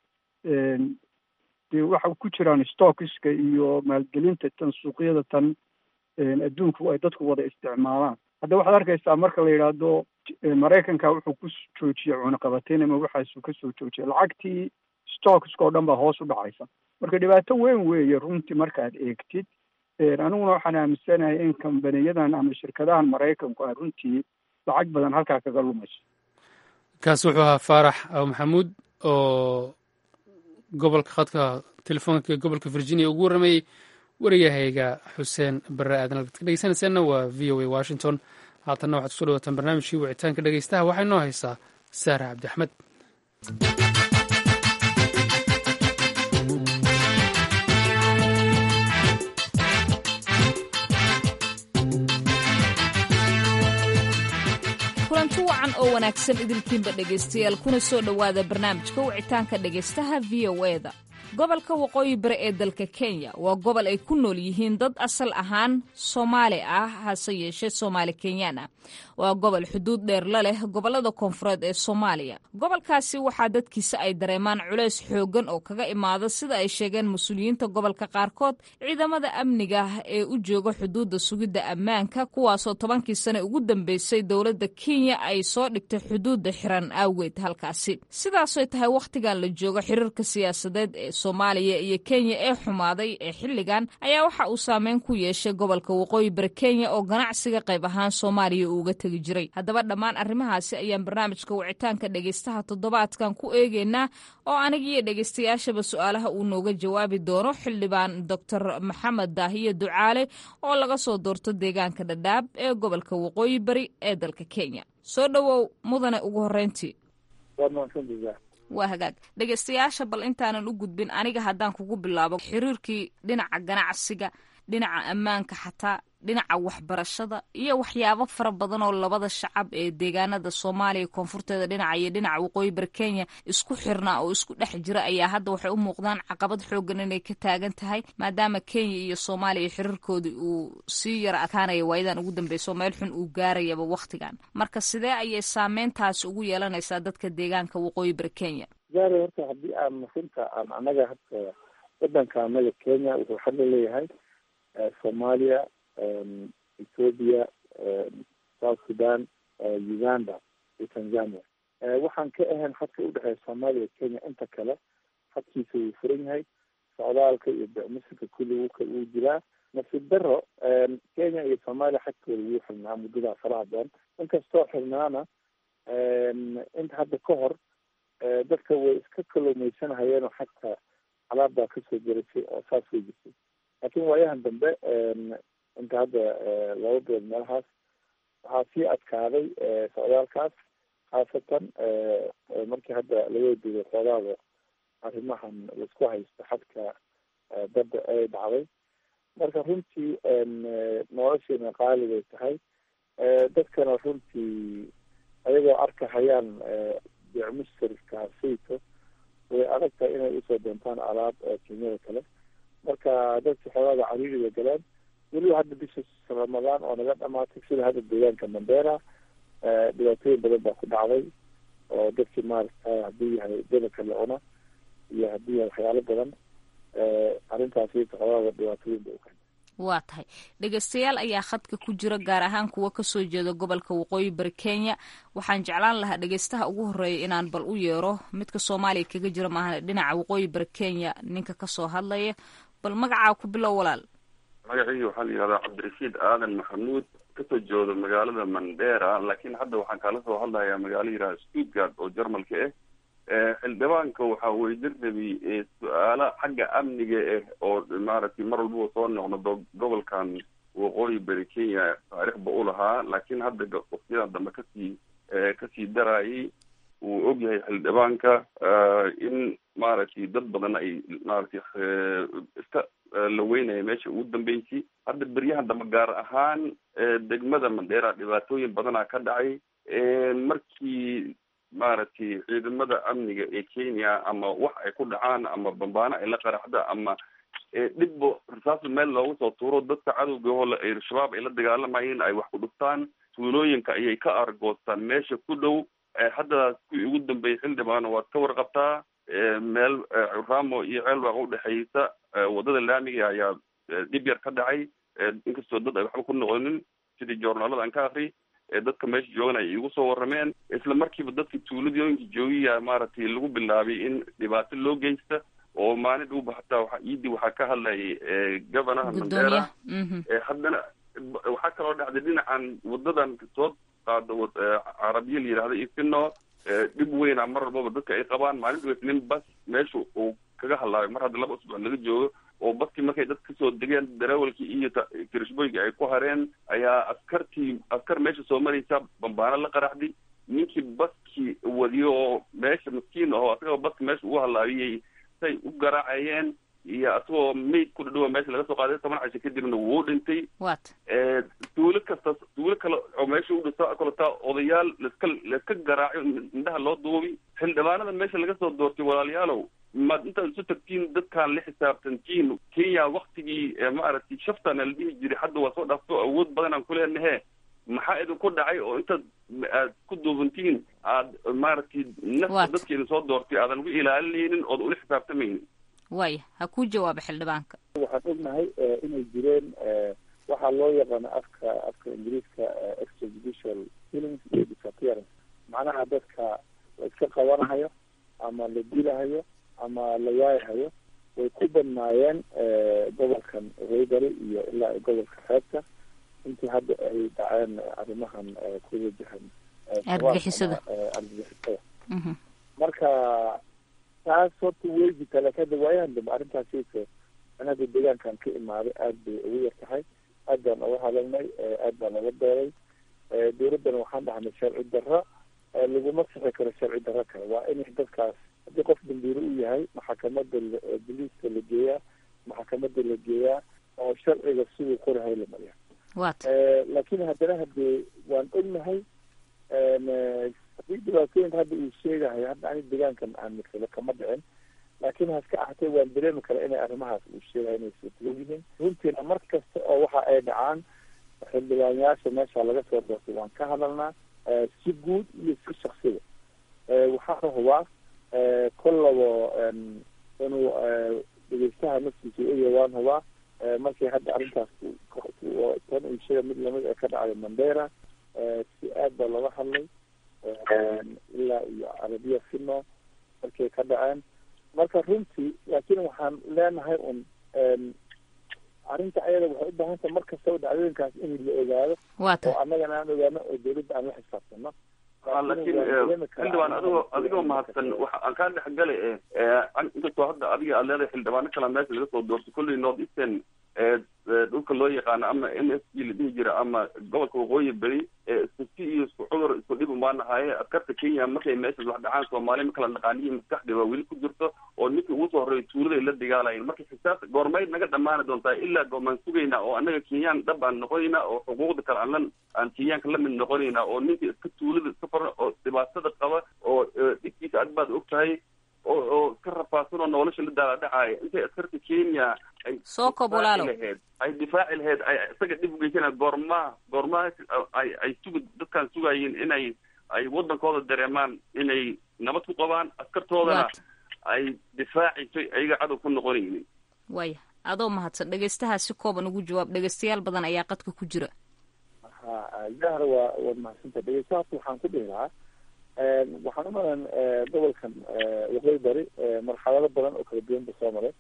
dee waxa ku jiraan stockiska iyo maalgelinta tan suuqyada tan adduunku ay dadku wada isticmaalaan hadda waxaad arkaysaa marka la yidhaahdo maraykanka wuxuu ku joojiyey cunaqabateyn ama waxaasuu kasoo joojiyay lacagtii stockska oo dhan baa hoos u dhacaysa marka dhibaato weyn weeye runtii markaad eegtid aniguna waxaan aaminsanahay in kambaniyadan ama shirkadahan maraykanku ay runtii lacag badan halkaa kaga lumayso kaasi wuxuu ahaa faarax aw maxamuud oo gobolka khadka telefoonka gobolka virginia ugu warramayey wariyahayga xuseen barre aadan halkaad ka dhegeysanaysaanna waa v o a washington haatanna waxaad kusoo dhawataan barnaamijkii wicitaanka dhegeystaha waxaa inoo haysaa saare cabdi axmed kulanti wacan oo wanaagsan idilkiinba dhegaystayaal kuna soo dhowaada barnaamijka wicitaanka dhegaystaha v o eda gobolka waqooyi bari ee dalka kenya waa gobol ay ku nool yihiin dad asal ahaan soomaali ah hase yeeshee soomaali kenyaan ah waa gobol xuduud dheer la leh gobollada koonfureed ee soomaaliya gobolkaasi waxaa dadkiisa ay dareemaan culays xooggan oo kaga imaada sida ay sheegeen mas-uuliyiinta gobolka qaarkood ciidamada amniga ee u jooga xuduudda sugidda ammaanka kuwaasoo tobankii sane ugu dambeysay dowladda kenya ay soo dhigtay xuduudda xiran awgeed halkaasi sidaasoy tahay wakhtigan la joogo xiriirka siyaasadeed ee soomaaliya iyo kenya ee xumaaday ee xilligan ayaa waxa uu saameyn ku yeeshay gobolka waqooyi bari kenya oo ganacsiga qayb ahaan soomaaliya uuga tegi jiray haddaba dhammaan arrimahaasi ayaan barnaamijka wicitaanka dhegeystaha toddobaadkan ku eegeynaa oo anigiiyo dhegeystayaashaba su-aalaha uu nooga jawaabi doono xildhibaan doctor maxamed daahiye ducaale oo laga soo doorto deegaanka dhadhaab ee gobolka waqooyi bari ee dalka kenya soo dhowow mudane ugu horreyntii waa hagaag dhegeystayaasha bal intaanan u gudbin aniga haddaan kugu bilaabo xiriirkii dhinaca ganacsiga dhinaca ammaanka xataa dhinaca waxbarashada iyo waxyaabo fara badan oo labada shacab ee deegaanada soomaaliya koonfurteeda dhinaca iyo dhinaca waqooyi bari kenya isku xirnaa oo isku dhex jira ayaa hadda waxay u muuqdaan caqabad xoogan inay ka taagan tahay maadaama kenya iyo soomaaliya xiriirkoodii uu sii yara adkaanaya waayadan ugu dambeyso meel xun uu gaarayaba wakhtigan marka sidee ayay saameyntaasi ugu yeelanaysaa dadka deegaanka waqooyi bari kenya gaara horta haddii aan masinta aan anaga hadda wadanka anaga kenya wuxuu xagga leeyahay soomaaliya ethoopia south sudan uganda iyo tanzania waxaan ka ahayn xadka udhexeeya soomaaliya kenya inta kale xadkiisa wuu furan yahay socdaalka iyo bicmusinka kulli wuu jiraa nasiib daro kenya iyo soomaaliya xadkooda wuu xirnaa muddadaa faraha badan inkastoo xirnaana inta hadda ka hor dadka way iska kalluumaysanahayeen oo xagta alaab baa kasoo gerisay oo saas way jirtay laakiin waayahan dambe inta hadda laba bilood meelahaas waxaa sii adkaaday socdaalkaas khaasatan markii hadda laga diiday xoogaada arrimahan laisku haysto xadka badda ay dhacday marka runtii noloshiina qaali bay tahay dadkana runtii ayagoo arkahayaan bicmusirkaasayto way adag tahay inay usoo doontaan alaab kenyada kale marka dadka xoogaaga cariiriga galeen weliba hadda bisha ramadaan oo naga dhamaatay sida hadda deegaanka mandera dhibaatooyin badan baa ku dhacday oo dadkii maaragta haddii yahay dadanka la cuna iyo haddii yahay waxyaalo badan arrintaasi xoogaaga dhibaatooyin ba ukeen waa tahay dhegeystayaal ayaa khadka ku jira gaar ahaan kuwa kasoo jeeda gobolka waqooyi bari kenya waxaan jeclaan lahaa dhegeystaha ugu horeeya inaan bal u yeero midka soomaaliya kaga jira maahan dhinaca waqooyi bari kenya ninka kasoo hadlaya bal magacaa ku bilow walaal magacaygi waxaa la yihahdaa cabdirashiid aadan maxamuud kasoo jeedo magaalada mandera laakiin hadda waxaan kala soo hadlayaa magaalo yihahda stuttgart oo jarmalka ah xildhibaanka waxaa weydirrabi su-aalo xagga amniga ah oo maaragtay mar walbaba soo noqnodo gobolkan waqooyi bari kenya taariikhba u lahaa laakiin hadda waqtiyadan dambe kasii kasii darayay uu ogyahay xildhibaanka in maaragtay dad badan ay maaragtay iska la weynaya meesha ugu dambeysay hadda beryahan dambe gaar ahaan degmada mandheera dhibaatooyin badanaa ka dhacay markii maaragtay ciidamada amniga ee kenya ama wax ay ku dhacaan ama bambaano ay la qaraxda ama dhibbo rasaas meel loogu soo tuuro dadka cadowgahoo al-shabaab ay la dagaalamayeen ay wax ku dhuftaan tuulooyinka ayay ka argoostaan meesha ku dhow hadda kuwii ugu dambeeyay xildhibaano waad ka warqabtaa meel ramo iyo ceelwaaq udhexeysa wadada laamiga ayaa dhib yar ka dhacay inkastoo dad ay waxba ku noqonin sidii joornaalada aan ka akri dadka meesha joogan ay igu soo warrameen isla markiiba dadka tuuladooyinka joogiya maaragtay lagu bilaabay in dhibaato loo geysta oo maalin dhowba hataa waa iidii waxaa ka hadlayay governaha mandera haddana waxaa kaloo dhacday dhinacan wadadan soo qaado carabiya la yidhahda ifino dhib weyna mar walbaba dadka ay qabaan maalin dhaweys nin bas meesha uu kaga hadlaabay mar hadda laba usbuuc laga joogo oo baskii markay dad kasoo degeen darawalkii iyo kirishboyga ay ku hareen ayaa askartii askar meesha soo maraysa bambaano la qaraxday ninkii baskii wadiyo oo meesha maskiin aho asagoo baska meesha ugu halaabiyay say u garaacayeen iyo asagoo mayd ku dhadhowa meesha laga soo qaaday toban casho kadibna wuu dhintay tuulo kasta tuulo kale oo meesha u dhisa kaletaa odayaal laska laiska garaaco indhaha loo duubi xildhibaanada meesha laga soo doortay walaalayaalow maad intaad isu tagtiin dadkaan la xisaabtantiin kenya waktigii maaragtay shaftana la dhihi jiray hadda waa soo dhaafto awood badanaan ku leenahe maxaa idinku dhacay oo intaad aad ku duubantihiin aad maaragtay nafta dadka idin soo doortay aadan uga ilaalinaynin ood ula xisaabtamaynin waaya ha kuu jawaaba xildhibaanka waxaan ognahay inay jireen waxaa loo yaqaano afka afka ingiriiska extrajudicial killings iyo disappearance macnaha dadka la iska qabanahayo ama la dilahayo ama la waayahayo way ku badnaayeen gobolkan waybari iyo ilaa gobolka xeebta intii hadda ay dhaceen arrimahan ku wajahan argagixisada argagixisada marka taas horta weydi kale kada waayahan dambe arrintaasiise anada deegaankan ka imaaday aada bay ugu yar tahay aad baan uga hadalnay aad baan uga beeray dowladdana waxaan dhahnay sharci darro laguma sixi karo sharci darro kale waa in dadkaas haddii qof dambiiro u yahay maxakamada boliiska la geeyaa maxakamada la geeyaa oo sharciga siduu qorahay la mariya laakiin haddana hadee waan ognahay haddii dhibaatooyinka hadda uu sheegahayo hadda ani deegaankan aan marsado kama dhicin laakiin haska ahatee waan dareemi kara inay arrimahaas uu sheegahay inay suurtagal yihiin runtiina mar kasta oo waxa ay dhacaan xildhibaanyaasha meesha laga soo doortay waan ka hadalnaa si guud iyo si shaksiga waxaana hubaa kollabo inuu dhegeystaha naftiisa eya waan hubaa markii hadda arrintaas tan uu sheega mid lamid ee ka dhacday mandera si aad baa looga hadlay ilaa iyo carabiya fino markay ka dhaceen marka runtii laakiin waxaan leenahay un arrinta ayada waxay u baahan tahay mar kastaba dhacdooyinkaas in la ogaado oo annagana aan ogaano oo dawladda aan la xisaabtano laakiin xildhibaan adigoo adigoo mahadsan waxa aan kaa dhexgalay inkastoo hadda adiga aad leedahay xildhibaano kala meesha laga soo doortay kulley north eastern dhulka loo yaqaano ama m s g la dhihi jira ama gobolka waqooyi beri isku si iyo isku cudur isku dhib umaanahaye askarta kenya markay meeshaas wax dhacaan soomaaliya ma kala dhaqaaniyo maskaxdii waa weli ku jirto oo ninkii ugu soo horreeyay tuuladay la dagaalayeen marka xisaabta goormayd naga dhammaani doontaa ilaa goomaan sugaynaa oo annaga kenyaan dhab aan noqonaynaa oo xuquuqda kale aan la aan kenyaanka lamid noqonaynaa oo ninkii iska tuulada iska faran oo dhibaatada qaba oo dhibkiisa ad baad og tahay oo oo iska rafaadsan oo nolosha la daaladhacaaya intay askarta kenya ay soo kob walaalow laheyd ay difaaci laheyd ay isaga dhib ugeysana goormaa goormaa ay ay sugi dadkaan sugayeen inay ay waddankooda dareemaan inay nabad ku qabaan askartoodana ay difaacayso ayaga cadow ku noqonaynin waya adoo mahadsan dhegeystahaa si kooban ugu jawaab dhegeystayaal badan ayaa qadka ku jira ha jahar waa waad mahadsanta dhegeystahaas waxaan ku dhihi lahaa waxaan u malan gobolkan waqooyi bari marxalado badan oo kala duwan ba soo maray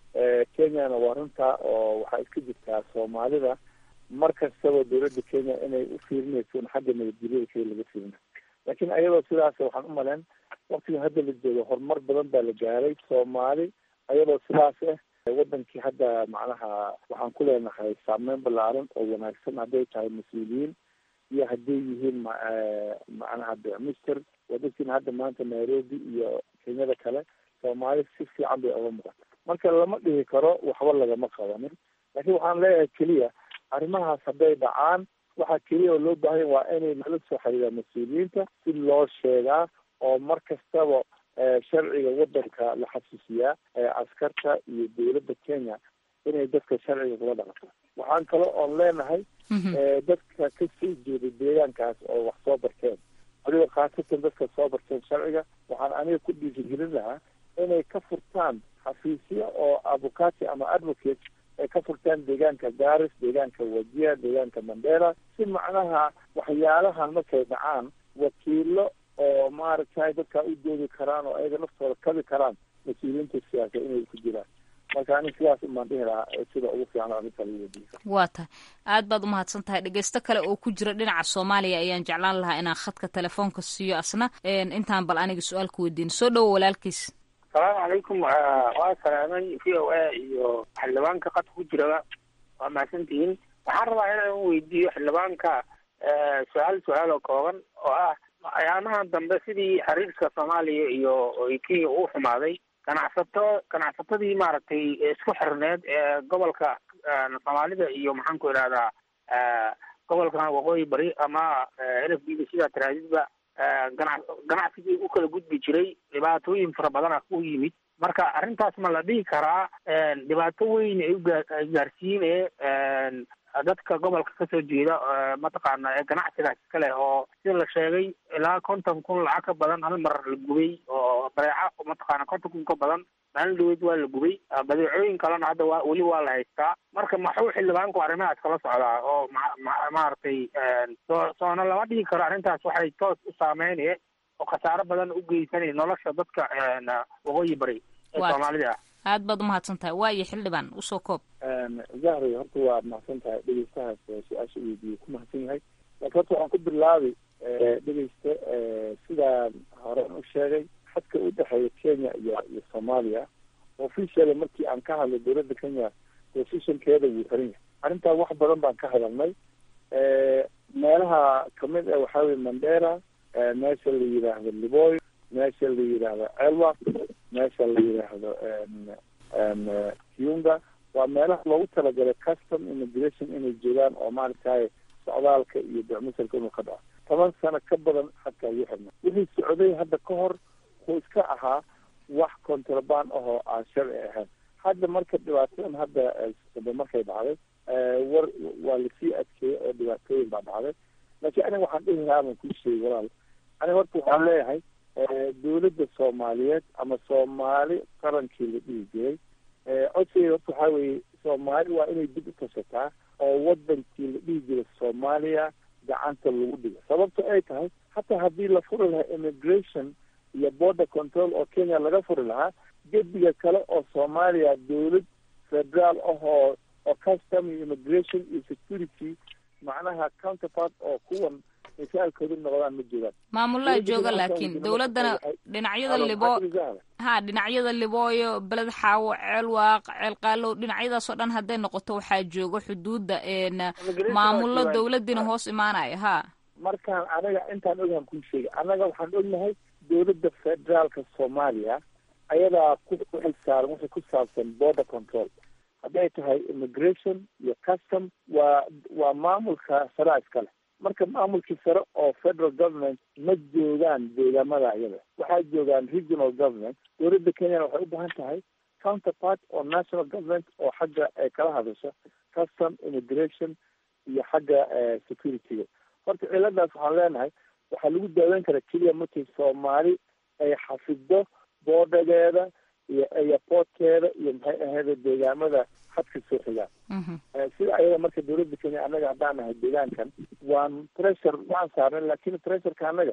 kenyana waa runtaa oo waxaa iska jirtaa soomaalida mar kastaba dawladda kenya inay u fiirinayso in xagga nabadgelyada keli laga fiirina laakiin ayadoo sidaas waxaan u maleen waktigan hadda la joogo horumar badan baa la gaaray soomaali ayadoo sidaas ah wadankii hadda macnaha waxaan ku leenahay saameyn ballaaran oo wanaagsan hadday tahay mas-uuliyiin iyo hadday yihiin macnaha bicmister waa dadkiina hadda maanta nairobi iyo kenyada kale soomaali si fiican bay oga muuqata marka lama dhihi karo waxba lagama qabanin laakiin waxaan leeyahay keliya arrimahaas hadday dhacaan waxaa keliya oo loo baahanya waa inay nala soo xiriiraan mas-uuliyiinta si loo sheegaa oo mar kastaba sharciga wadanka la xasuusiyaa askarta iyo dawladda kenya inay dadka sharciga kula dhaqato waxaan kale oon leenahay dadka ka soo jeeda deegaankaas oo wax soo barteen waliba khaasatan dadka soo barteen sharciga waxaan aniga ku dhiirigelin lahaa inay ka furtaan xafiisya oo avocati ama advocate ay ka furtaan deegaanka garis deegaanka wajia deegaanka mandela si macnaha waxyaalahan markay dhacaan wakiilo oo maaragtay dadkaa u doodi karaan oo ayaga naftooda kabi karaan mas-uuliyiinta siyaasa inay ku jiraan marka ani sidaas umaan dhihi lahaa sida ugu fiican arrinta lagu wadiyo waa tahay aad baad umahadsan tahay dhegeysto kale oo ku jira dhinaca soomaaliya ayaan jeclaan lahaa inaan khadka telefoonka siiyo asna intaan bal aniga su-aal ku weydiin soo dhowo walaalkiis asalaamu calaykum waa salaamay v o a iyo xildhibaanka qadka ku jiraba waa mahadsantihiin waxaan rabaa inaan weydiiyo xildhibaanka su-aal su-aal oo kooban oo ah ayaamahan dambe sidii xiriirka soomaaliya iyo kenya uu xumaaday ganacsato ganacsatadii maaragtay isku xirneed ee gobolka soomaalida iyo maxaan ku idhahdaa gobolkan waqooyi bari ama n f b da sidaa taraadidba gana ganacsigii u kala gudbi jiray dhibaatooyin fara badana u yimid marka arrintaas ma la dhihi karaa dhibaato weyn ay ugaa gaarsiine dadka gobolka kasoo jeeda mataqaana ee ganacsigaas iska leh oo sida la sheegay ilaa konton kun lacag ka badan hal mar la gubay oo badeeca mataqaana konton kun ka badan maalin dhaweyd waa la gubay badeecooyin kalena hadda waa weli waa la haystaa marka maxuu xildhibaanku arrimahaas kala socdaa oo maaragtay soo soona lama dhihi karo arrintaas waxay toos u saameynaya oo khasaaro badan u geysanaya nolosha dadka waqooyi bari ee soomaalida ah aad baad umahadsan tahay waayo xildhibaan usoo koob zahri horta waa mahadsan tahay dhegeystahaas su-aasha weydiiyey ku mahadsan yahay laakiin horta waxaan ku bilaabi dhegeysta sidaan horen u sheegay xadka u dhexeeya kenya iyo iyo soomaaliya officially markii aan ka hadlay dowladda kenya positionkeeda wuu xiran yahay arrintaa wax badan baan ka hadalnay meelaha kamid ah waxaa weye mandera meesha la yidhaahdo liboy meesha la yidhaahdo elwa meesha la yidhaahdo kiunga waa meelaha loogu talagalay custom immigration inay joogaan oo maaragtay socdaalka iyo becmusalka inuu ka dhaco toban sano ka badan xadkaa ugu xirna wixii socday hadda ka hor wuxuu iska ahaa wax contraband ahoo aan sharci ahayn hadda marka dhibaatadan hadda markay dhacday war waa lasii adkeeyey oo dhibaatooyin baa dhacday laakiin aniga waxaan dhihi lahaa baan kuu sheegay walaal aniga horta waxaan leeyahay dowladda soomaaliyeed ama soomaali qarankii la dhihi jiray codsigeeda horta waxaa weeye soomaali waa inay dib u tashataa oo wadankii la dhihi jiray soomaaliya gacanta lagu dhigo sababto ay tahay hataa haddii la furi lahaa immigration iyo border control oo kenya laga furi lahaa gediga kale oo soomaaliya dowlad federaal ahoo oo custom iyo immigration iyo security macnaha counterpart oo kuwan misaalkoodu noqdaan ma joogaan maamulaa jooga laakiin dowladdana dhinacyada libo ha dhinacyada libooyo beled xaawo ceel waaq ceel qaalow dhinacyadaas oo dhan hadday noqoto waxaa jooga xuduudda maamullo dowladdiina hoos imaanaya ha markaan anaga intaan ogaan kuu sheegay annaga waxaan ognahay dowladda federaalka soomaaliya ayadaa ku xilsaaran wixii ku saabsan border control hadday tahay immigration iyo custom waa waa maamulka saraa iskale marka maamulkii sare oo federal government ma joogaan deegaamada iyada waxaa joogaan regional government dowladda kenyana waxay u baahan tahay counterpart oo national government oo xagga ay kala hadasho custom immigration iyo xagga securityga horta ciladaas waxaan leenahay waxaa lagu daaweyn karaa keliya markii soomaali ay xafido boodhageeda iyo airportkeeda iyo maxay ahayd deegaamada xadka soo xigaan sida ayada marka dowladda kenya annaga haddaan nahay deegaankan waan pressure waan saarnay lakin pressureka annaga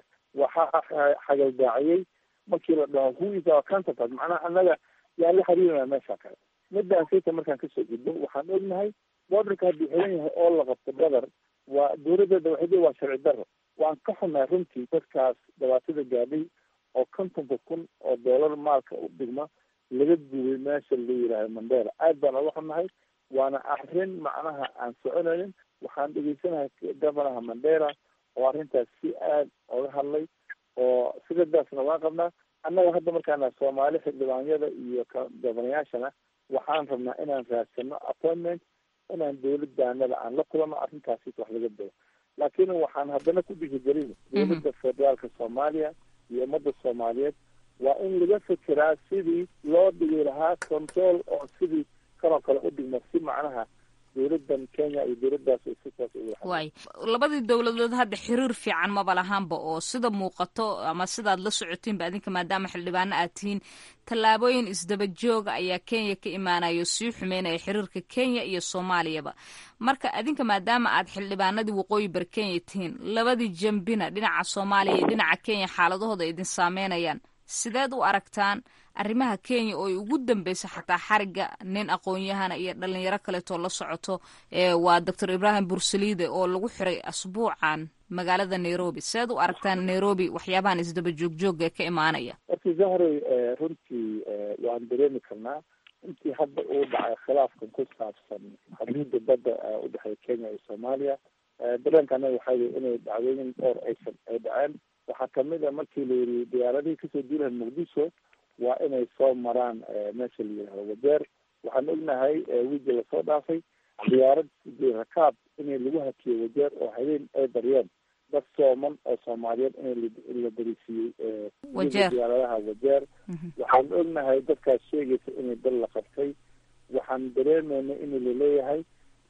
waxaa xagaldaaciyey markii la dhaho who is our counterpart macnaha annaga yaan la xiriirina meesha kale midaan sayta markaan kasoo gudbo waxaan ognahay borderka hadduu xiran yahay oo la qabto badar waa dowladeeda waxay waa sharci daro waan ka xunahay runtii dadkaas dhibaatada gaadhay oo kontonka kun oo doolar maalka u dhigma laga gubay meesha la yidhaahdo mandera aad baan oga xunahay waana arrin macnaha aan soconaynin waxaan dhegeysanahay governaha mandera oo arrintaas si aad oga hadlay oo sigadaasna waan qabnaa annaga hadda markaana soomaali xildhibaanyada iyo governayaashana waxaan rabnaa inaan raadsano appointment inaan dowladaanada aan la kulano arrintaasi wax laga dao laakiin waxaan haddana ku dhihigelin dowladda federaalka soomaaliya iyo ummadda soomaaliyeed waa in laga fekeraa sidii loo dhigi lahaa control oo sidii kanoo kale u dhigma si macnaha dowladan kenya iyo dowladdaas sitaas waay labadii dowladood hadda xiriir fiican maba lahaanba oo sida muuqato ama sidaad la socotiinba adinka maadaama xildhibaano aad tihiin tallaabooyin isdaba jooga ayaa kenya ka imaanayo sii xumeynaya xiriirka kenya iyo soomaaliyaba marka adinka maadaama aad xildhibaanadii waqooyi bar kenya tihiin labadii jambina dhinaca soomaaliya iyo dhinaca kenya xaaladahooda idin saameynayaan sideed u aragtaan arrimaha kenya oo ay ugu dambeysa xataa xariga nin aqoon-yahana iyo dhalinyaro kaleetoo la socoto waa doctor ibrahim bursaliide oo lagu xiray asbuucan magaalada nairobi sideed u aragtaan nairobi waxyaabahan isdaba joogjooga ka imaanaya horta zahray runtii waan dareemi karnaa intii hadda uu dhacay khilaafkan ku saabsan xuduudda badda udhexeeya kenya iyo soomaaliya dareenka anaga waxaa wey inay dhacdooyin dhowr aysan ay dhaceen waxaa kamid a markii la yiri diyaaradihii kasoo duulahan muqdisho waa inay soo maraan meesha la yihahdo wadeer waxaan ognahay wiigi lasoo dhaafay diyaarad rakaab inay lagu hakiyo wadeer oo habeen ay daryeen dad sooman oo soomaaliyeed in la darisiiyey diyaaradaha wadeer waxaan ognahay dadkaas sheegaysa inay dal la qabtay waxaan dareemayna in laleeyahay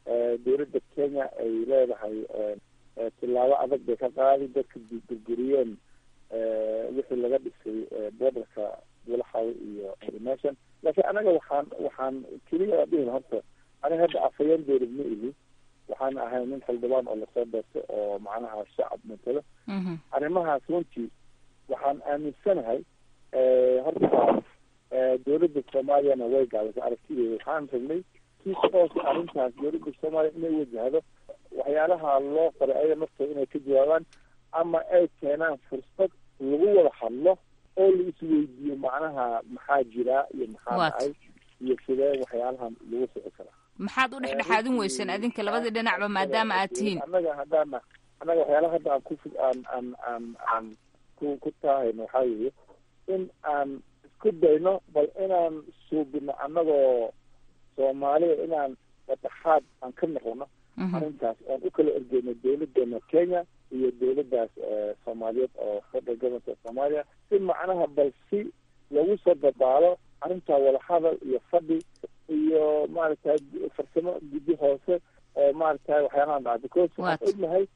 dowladda kenya ay leedahay tilaabo adag bay ka qaadi dadka burburiyeen wixii laga dhisay borderka walaxaw iyo meeshan laakiin anaga waxaan waxaan keliya dhihin horta aniga hadda afhayeen dowlad ma ihi waxaan ahay nin xildhibaan oo lasoo beertay oo macnaha shacab matalo arrimahaas runtii waxaan aaminsanahay horta dowladda soomaaliyana way gaadasay aragtideeda waxaan ragnay si toos arrintaas dowladda soomaaliya inay wajahdo waxyaalaha loo qoray ayaga naftooda inay ka jawaabaan ama ay keenaan fursad lagu wada hadlo oo la isweydiiyo macnaha maxaa jiraa iyo maxaa dhacay iyo sidee waxyaalahan lagu soci karaa maxaad u dhexdhexaadin weyseen adinka labadii dhinacba maadaama aad tihiin annaga haddaana annaga waxyaalaha hadda aan ku aan aan aan aan ku ku taahayno waxaa weeye in aan isku dayno bal inaan suubino annagoo soomaalida inaan dhexaad aan ka noqono arrintaas oon u kala ergeyno dowladeena kenya iyo dowladdaas soomaaliyeed oo federal government of soomaaliya si macnaha bal si lagu soo dabaalo arrintaa wadahadal iyo fadhi iyo maaragtay farsamo guddi hoose oo maaragtay waxyaalahan dhaca because waxaan ognahay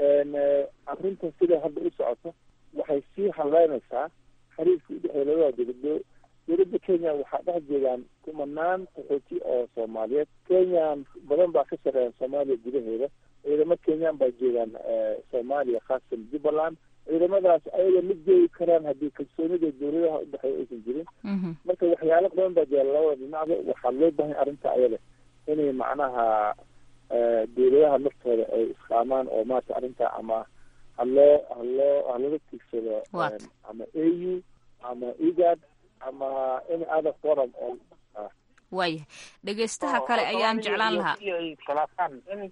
arrinta sida hadda u socoto waxay sii haleynaysaa xiriirka udhexeeya labada dowlado dowladda kenya waxaa dhex jeedaan kumanaan qaxooti oo soomaaliyeed kenyan badan baa ka shaqeeya soomaaliya gudaheeda ciidamo kenyan baa jeedaan soomaaliya khaasatan jubbaland ciidamadaas ayaga ma joogi karaan haddii kalsoonida dowladaha udhexeeya aysan jirin marka waxyaalo badan baa jira labada dhinacba waxaa loo bahan arrinta ayada inay macnaha dowladaha naftooda ay isqaamaan oo maarata arrinta ama haloo haloo halaga tigsado ama a u ama egad ama any other forum oo waaya dhegeystaha kale ayaan jeclaan lahaa khilaafaan in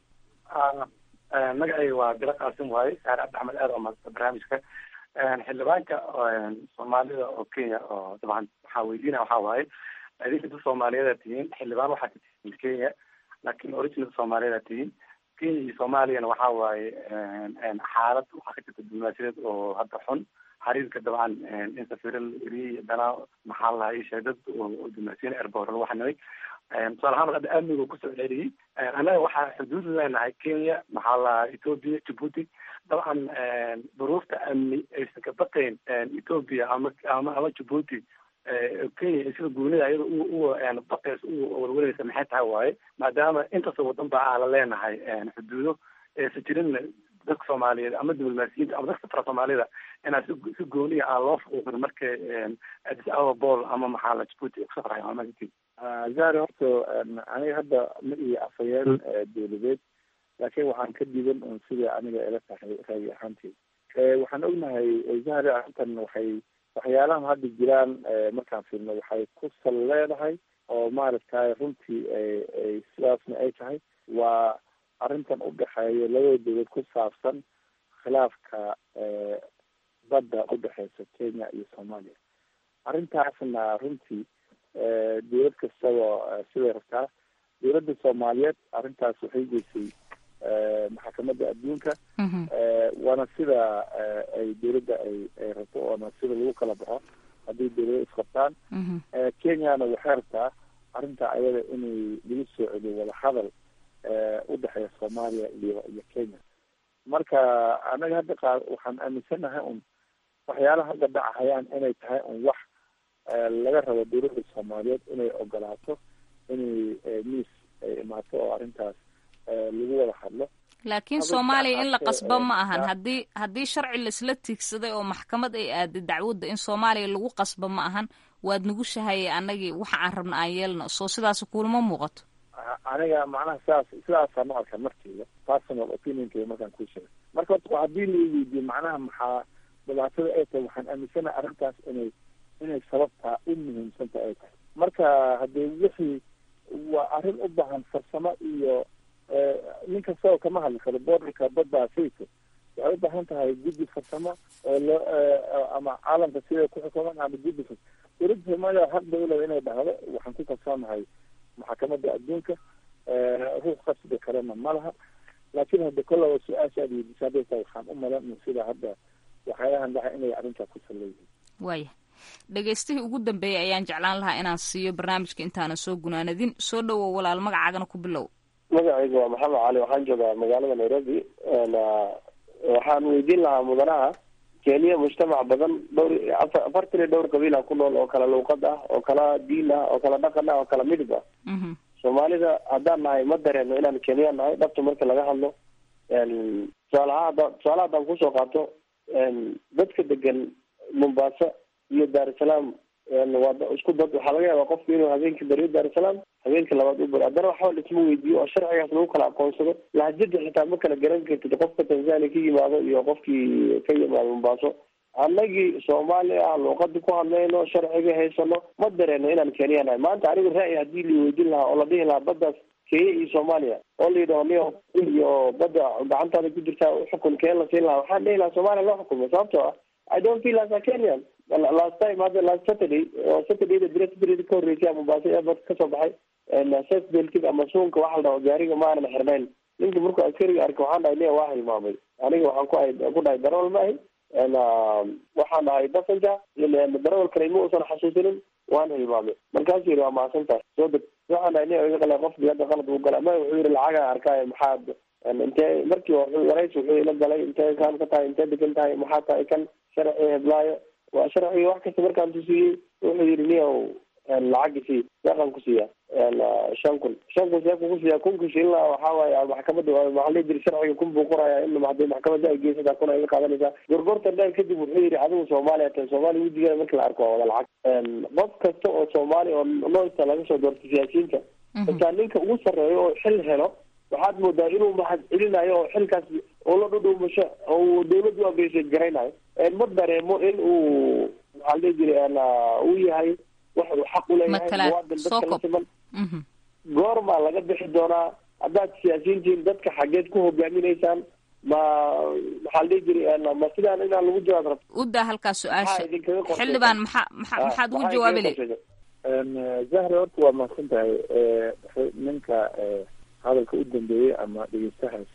magacayga waa bilo qaasim waaye saar cabdi axmed aad oo maadsan barnaamijka xildhibaanka soomaalida oo kenya oo dabcan waxaa weydiina waxaa waaye idinka dad soomaaliyeed aad tihiin xildhibaan waxaad ka tihiin kenya laakiin original soomaaliyeed aad tihiin kenya iyo soomaaliyana waxaa waaye xaalad waxaa ka jirta diblomaasiyadeed oo hadda xun xiriirka dabcan in safiro la eriyey dana maxaa la lahaa isheeg dad oo diblomaasiyiin airport lagu xanimay tusaale ahaan hadda amniga kusoo celiyey annaga waxaa xuduud leenahay kenya maxaa la lahaa ethiopia djibouti dabcan duruufta amni aysan ka baqayn ethiopia ama ama ama djibouti kenya sida goonida iyada u baqays u walwalaysa maxay tahay waaye maadaama intaasoo wadan ba aan la leenahay xuduudo aysan jirin dadka soomaaliyeed ama diblomaasiyiinta ama dadka safra soomaalida inaa si si gooniya aan loo fuuqin marka addis ababa bol ama maxaa la djibouti ku safrayo maamagti zari horta aniga hadda ma iyo afhayeen dowladeed laakiin waxaan ka diidan un sida aniga ila tahay raagi ahaanteed waxaan ognahay zahri arrintan waxay waxyaalahan hadda jiraan markaan fiirno waxay ku sal leedahay oo maaragtay runtii ay sidaasna ay tahay waa arrintan udhexeeya labada dowlad ku saabsan khilaafka badda udhexeysa kenya iyo soomaaliya arrintaasna runtii dowlad kastaba siday rabtaa dowladda soomaaliyeed arrintaas waxay geysay maxkamadda adduunka waana sida ay dowladda ay ay rabto oona sida lagu kala baxo haddii dowlado isqabtaan kenyana waxay rabtaa arrinta ayada inay lagu soo celiyo wadahadal udhexeeya soomaaliya iyo iyo kenya marka anaga hadda qaar waxaan aaminsanahay un waxyaalaha hadda dhacahayaan inay tahay un wax laga rabo dowladda soomaaliyeed inay ogolaato inay miis ay imaato oo arrintaas lagu wada hadlo laakiin soomaaliya in la qasbo ma ahan haddii haddii sharci laisla tiigsaday oo maxkamad ay aaday dacwadda in soomaaliya lagu qasbo ma ahan waad nagu shahayay annagii waxa aan rabna aan yeelno soo sidaas kuulama muuqato aniga macnaha sidaas sidaasaan u arka markeyda personal opinionkeyga markaan kuu sheegay marka horta haddii la weydiiyo macnaha maxaa dhibaatada ay tahay waxaan aaminsanahay arrintaas inay inay sababtaa u muhiimsanta ay tahay marka haddee wixii waa arrin u baahan farsamo iyo nin kastaba kama hadli karo borderka badda sayto waxay u baahan tahay guddi farsamo oo loo ama caalamka sida ku xukuman ama guddi fas dowladda soomaaliya xaq bay uleeda inay dhahdo waxaan ku kalsoonahay maxkamadda adduunka ruux qasbi karana ma laha laakiin hadda kollaba su-aasha aad weydiisa hadday tahay waxaan u malan sida hadda waxyaalahan dhaca inay arrintaa ku salleeyihiin waaya dhegeystihii ugu dambeeyay ayaan jeclaan lahaa inaan siiyo barnaamijka intaanan soo gunaanadin soo dhowow walaal magacaagana ku bilow magacayga waa maxamed cali waxaan joogaa magaalada nairobi waxaan weydiin lahaa mudanaha kenya mujtamac badan dhowr afar afartan iyo dhowr qabiila ku nool oo kala luuqad ah oo kala diin ah oo kala dhaqan ah oo kala midib ah soomaalida haddaan nahay ma dareeno inaan kenya nahay dhabta marka laga hadlo tusaalaha hadda tusaalaha haddaan kusoo qaato dadka degan mombasa iyo dar es salaam waa isku dad waxaa laga yaabaa qofku inuu habeenkii bariyo dar es salaam habeenka labaad u bari haddana waxba laisma weydiiyo oo sharcigaas lagu kala aqoonsado lahjada xitaa ma kala garan kartid qofka tanzania ka yimaado iyo qofkii ka yimaado mombaaso annagii soomaali ah luuqadii ku hadlayno sharciga haysano ma dareeno inaan kenya nahay maanta anigu ra'yi haddii la weydiin lahaa oo la dhihi lahaa baddaas kenya iyo soomaaliya oo la yidhaho niyo iyo badda gacantaada ku jirtaa uxukun keen la siin lahaa waxaan dhihi lahaa soomaaliya loo xukumo sababtoo ah i don't feel as a kenyan last time hadda last saturday oo saturdayda bira saturday ka horreysay mombasa airport kasoo baxay saf beltig ama suunka waxa la dhaho gaariga ma aanan xirnayn ninka markuu askariga arkay waxaan dhahay niya waa hilmaamay aniga waxaan ku ahay ku dhahay darawal ma ahi waxaan dhahay passenger darawal kale ma uusan xasuusinin waan hilmaamay markaasuu yidhi waa mahadsan tahay soo deg waxaan dhahay niya iga qale qof biyada qalad uu gala ma wuxuu yidhi lacagaa arkaayo maxaad intee markii waraysi wuxuu ila galay intee kaan ka tahay intee degan tahay maxaa tahay kan sharci heblaayo waa sharciga wax kasta markaan tusiyey wuxuu yidhi niyow lacagisi deeqan ku siiya shan kun shan kun see kuku siiya kunka shilina waxaa waaye maxkamadda maxaa la jiri sharciga kun buu qoraya in hadii maxkamadda ay geysataa kun ay ka qaadanaysaa gorgortan dheer kadib wuxuu yidhi adigu soomaaliya tahay soomaaliya wejigeeda marki la arko waa wada lacag qof kasta oo soomaali oo noista laga soo doortay siyaasiyiinta xitaa ninka ugu sarreeyo oo xil helo waxaad moodaa inuu mahad celinayo oo xilkaas oo la dhudhuumasho oo dawladdu u abreysheed garaynayo ma dareemo in uu maxaa la dhihi jiray uu yahay wax uu xaq uleeyahay muwaadin dadka la siman goormaa laga bixi doonaa haddaad siyaasiyiintiin dadka xageed ku hogaaminaysaan ma maxaa la dhihi jiray ma sidaan inaan lagu jawaab rabto udaa halkaa su-aasha xildhibaan maxaa maa maxaad ugu jawaabi le zahra horta waa mahadsan tahay ninka hadalka u dambeeyey ama dhegeystahaas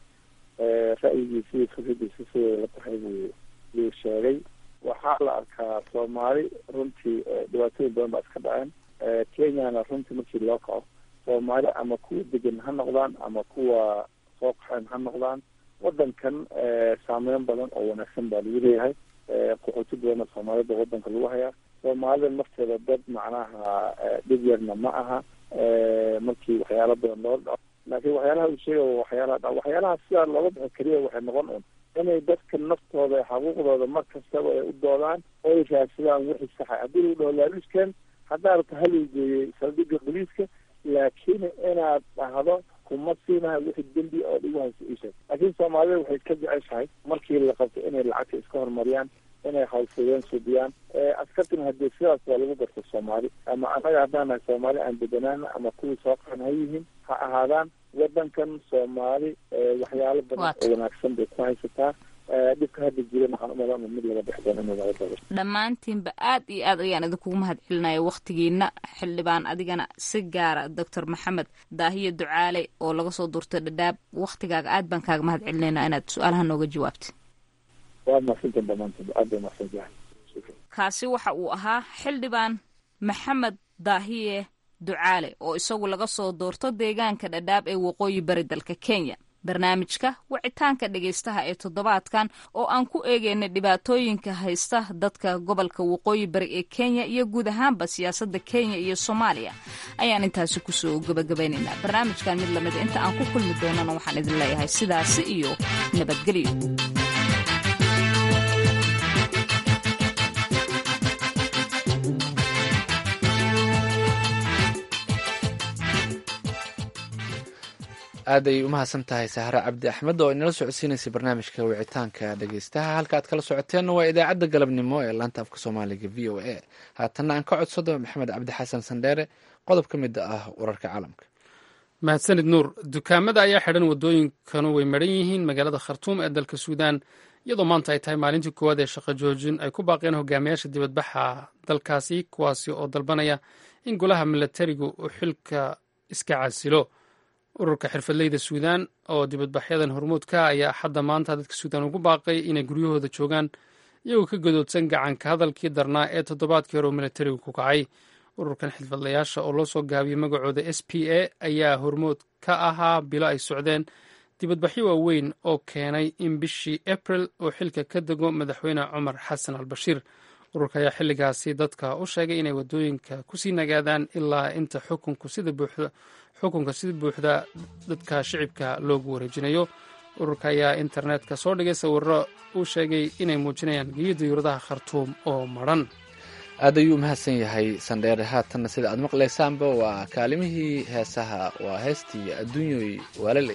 ra'yigiisa iyo fikradiisa siday la tahay buu yuu sheegay waxaa la arkaa soomaali runtii dhibaatooyin badan baa iska dhaceen kenyana runtii markii loo kaco soomaali ama kuwa degan ha noqdaan ama kuwa soo qaxeen ha noqdaan wadankan saameyn badan oo wanaagsan baa lagu leeyahay qaxooti badanna soomaalida wadanka lagu hayaa soomaalida nafteeda dad macnaha dhib yarna ma aha markii waxyaalo badan loo dhaco laakiin waxyaalaha uu sheegay waxyaalaha dha waxyaalaha sidaa looga bixi keliya waxay noqon un inay dadka naftooda xuquuqdooda mar kastaba ay u doodaan oo ay raadsadaan wixii saxa haddii lagu dhaho laaluuskan haddaa rabta haluu geeyey saldhigga boliiska laakiin inaad dhahdo kuma siinaha wixii dembi oo dhigu hayso isheeg laakiin soomaalida waxay ka jeceshahay markii la qabto inay lacagta iska horumariyaan inay hawlfudeen subiyaan askartina hadii sidaas waa lagu garta soomaali ama annaga haddaan nahay soomaali aan deganaana ama kuwii soo qaxan ha yihiin ha ahaadaan wadankan soomaali waxyaalo badan oo wanaagsan bay ku haysataa dhibka hadda jiran waxaan umalan mid laga dhex doon inuu laga dabo dhammaantiinba aad iyo aad ayaan idinkugu mahad celinaya wakhtigiina xildhibaan adigana si gaara doctor maxamed daahiye ducaale oo laga soo durtay dhadhaab wakhtigaaga aad baan kaaga mahad celinaynaa inaad su-aalaha nooga jawaabtay waa mahadsantan dhammaantiin aad bay mahadsantahay kaasi waxa uu ahaa xildhibaan maxamed daahiye ducaale oo isagu laga soo doorto deegaanka dhadhaab ee waqooyi bari dalka kenya barnaamijka wicitaanka dhegaystaha ee toddobaadkan oo aan ku eegeynay dhibaatooyinka haysta dadka gobolka waqooyi bari ee kenya iyo guud ahaanba siyaasadda kenya iyo soomaaliya ayaan intaasi kusoo gabagabaynaynaa barnaamijkan mid lamida inta aan ku kulmi doonana waxaan idin leeyahay sidaasi iyo nabadgelyo aad ay umahadsan tahay sahre cabdi axmed oo inala socodsiinaysay barnaamijka wicitaanka dhegeystaha halka aad kala socoteenna waa idaacadda galabnimo ee laanta afka soomaaliga v o a haatanna aan ka codsado maxamed cabdi xasan sandheere qodob ka mid ah wararka caalamka mahadsanid nuur dukaamada ayaa xidhan wadooyinkanu way maran yihiin magaalada khartuum ee dalka suudaan iyadoo maanta ay tahay maalintii koowaad ee shaqo joojin ay ku baaqeen hogaamiyaasha dibadbaxa dalkaasi kuwaasi oo dalbanaya in golaha milatarigu uu xilka iska casilo ururka xirfadleyda suudaan oo dibadbaxyadan hormuudka ayaa axadda maanta dadka suudaan ugu baaqay inay guryahooda joogaan iyagoo ka gadoodsan gacanka hadalkii darnaa ee toddobaadkii hore oo milatarigu ku kacay ururkan xirfadlayaasha oo loo soo gaabiyey magacooda s p a ayaa hormood ka ahaa bilo ay socdeen dibadbaxyo waaweyn oo keenay in bishii abril uu xilka ka dego madaxweyne cumar xasan al bashiir ururka ayaa xilligaasi dadka u sheegay inay waddooyinka kusii nagaadaan ilaa inta xukunka sida buuxda dadka shicibka loogu wareejinayo ururka ayaa internetka soo dhigay sawiro uu sheegay inay muujinayaan geyo diyuuradaha khartuum oo madran aad ayuu mahadsan yahay sandheere haatanna sida aad maqlaysaanba waa kaalimihii heesaha waa heestii adduunyoy waalale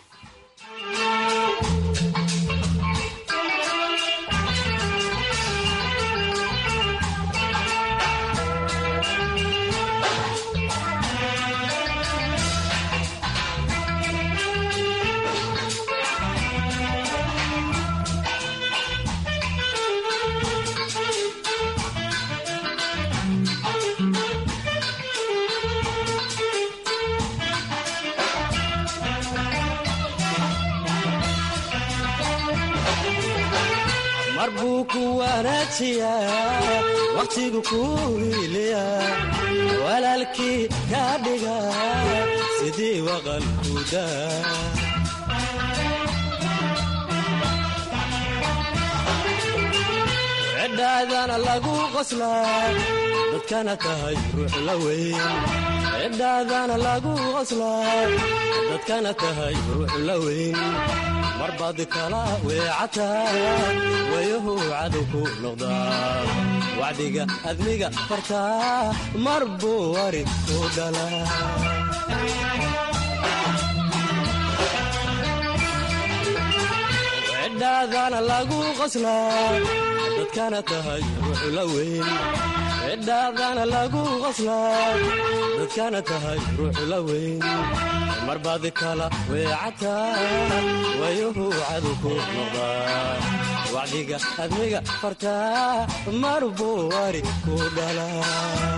mar buu ku wanaajiyaa wakhtigu ku hiiliya walaalkii ka dhiga sidii waqalkuda cidhaadana lagu qoslaa dadkana tahay ruux la weyn cidhaadana lagu qoslaa dadkana tahay ruux la weyn mar baad kala weecataa wayahu cadow ku noqdaa wacdiga admiga fartaa mar buu warid ku dhalaa cidhaadana lagu qoslaa dadkana tahay ruux la weyn cidhaadana lagu qoslaa dadkana tahay ruux la weyn mar baad kala weecataa wayuhu cadow ku noqdaa wacdiga admiga fartaa mar buu wari ku dhalaa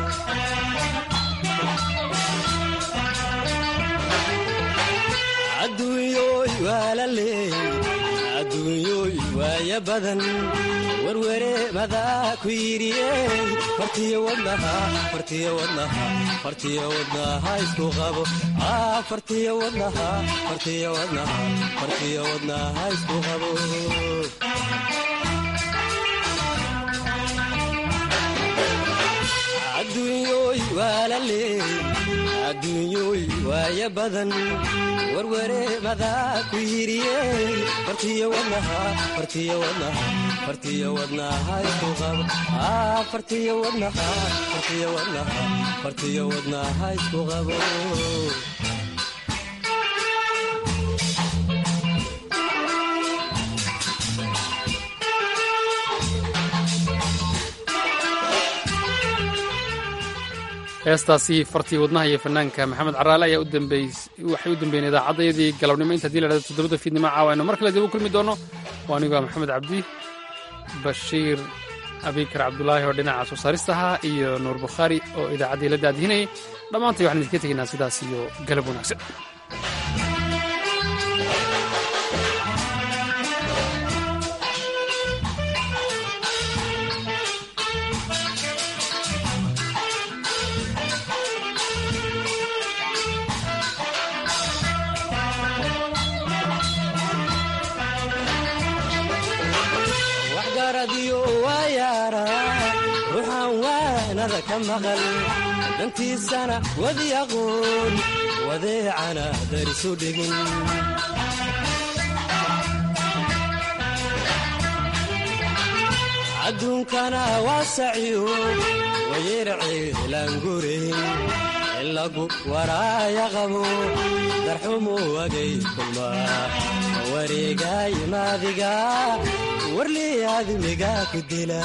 adduunyoy waa la leey adduunyoy waaya badan werwere madaa ku yidhiyey fartiyo wadnaha fartiyo wadnaha fartiyo wadnaha isku qabo fartiyo wadnaha fartiyo wadnaha fartiyo wadnaha isku qabo adduunyoy waa la leey adduunyoy waaya badan werwere madaa ku yidhiyey fartiyo wadnaha fartiyo wadnaha fartiyo wadnaha isku qabo fartiyo wadnaha fartiyo wadnaha fartiyo wadnaha isku qabo heestaasi fartii wadnaha iyo fanaanka maxamed caraale ayaa waxay u dambeeyeen idaacaddayadii galabnimo inta hadii la dhahdo toddobada fiidnimo caawa aynu mar kale dib u kulmi doono waa anigoo maxamed cabdi bashiir abikar cabdulaahi oo dhinaca soo saarista ahaa iyo nuur bukhaari oo idaacaddii la daadihinayay dhammaantay waxaan idinka tegaynaa sidaas iyo galab wanaagsan ruuxaan waanada ka maqal dantiisana wadi aqoon wadeecana darisu dhigin adduunkana waa saciyo wayerceelaangurayn in lagu waraaya qabo darxumu wagay kulmaa wareegay maadiga warlii admiga ku dila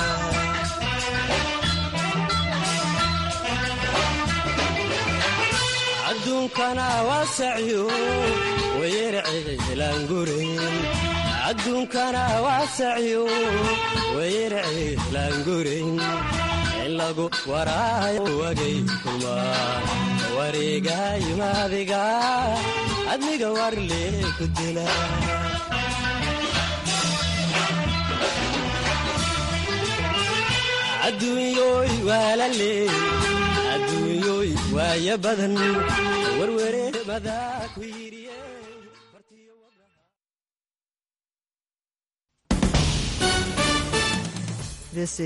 adduunkana waa saciyo wayerceelaangurayn adduunkana waa saciyo wayerceelaangurayn in lagu waraayo wagay kulmaa wareegay maadiga admiga warlee ku dila adduunyoy waa la leey adduunyoy waaya badan werwere madaa ku yidhiye This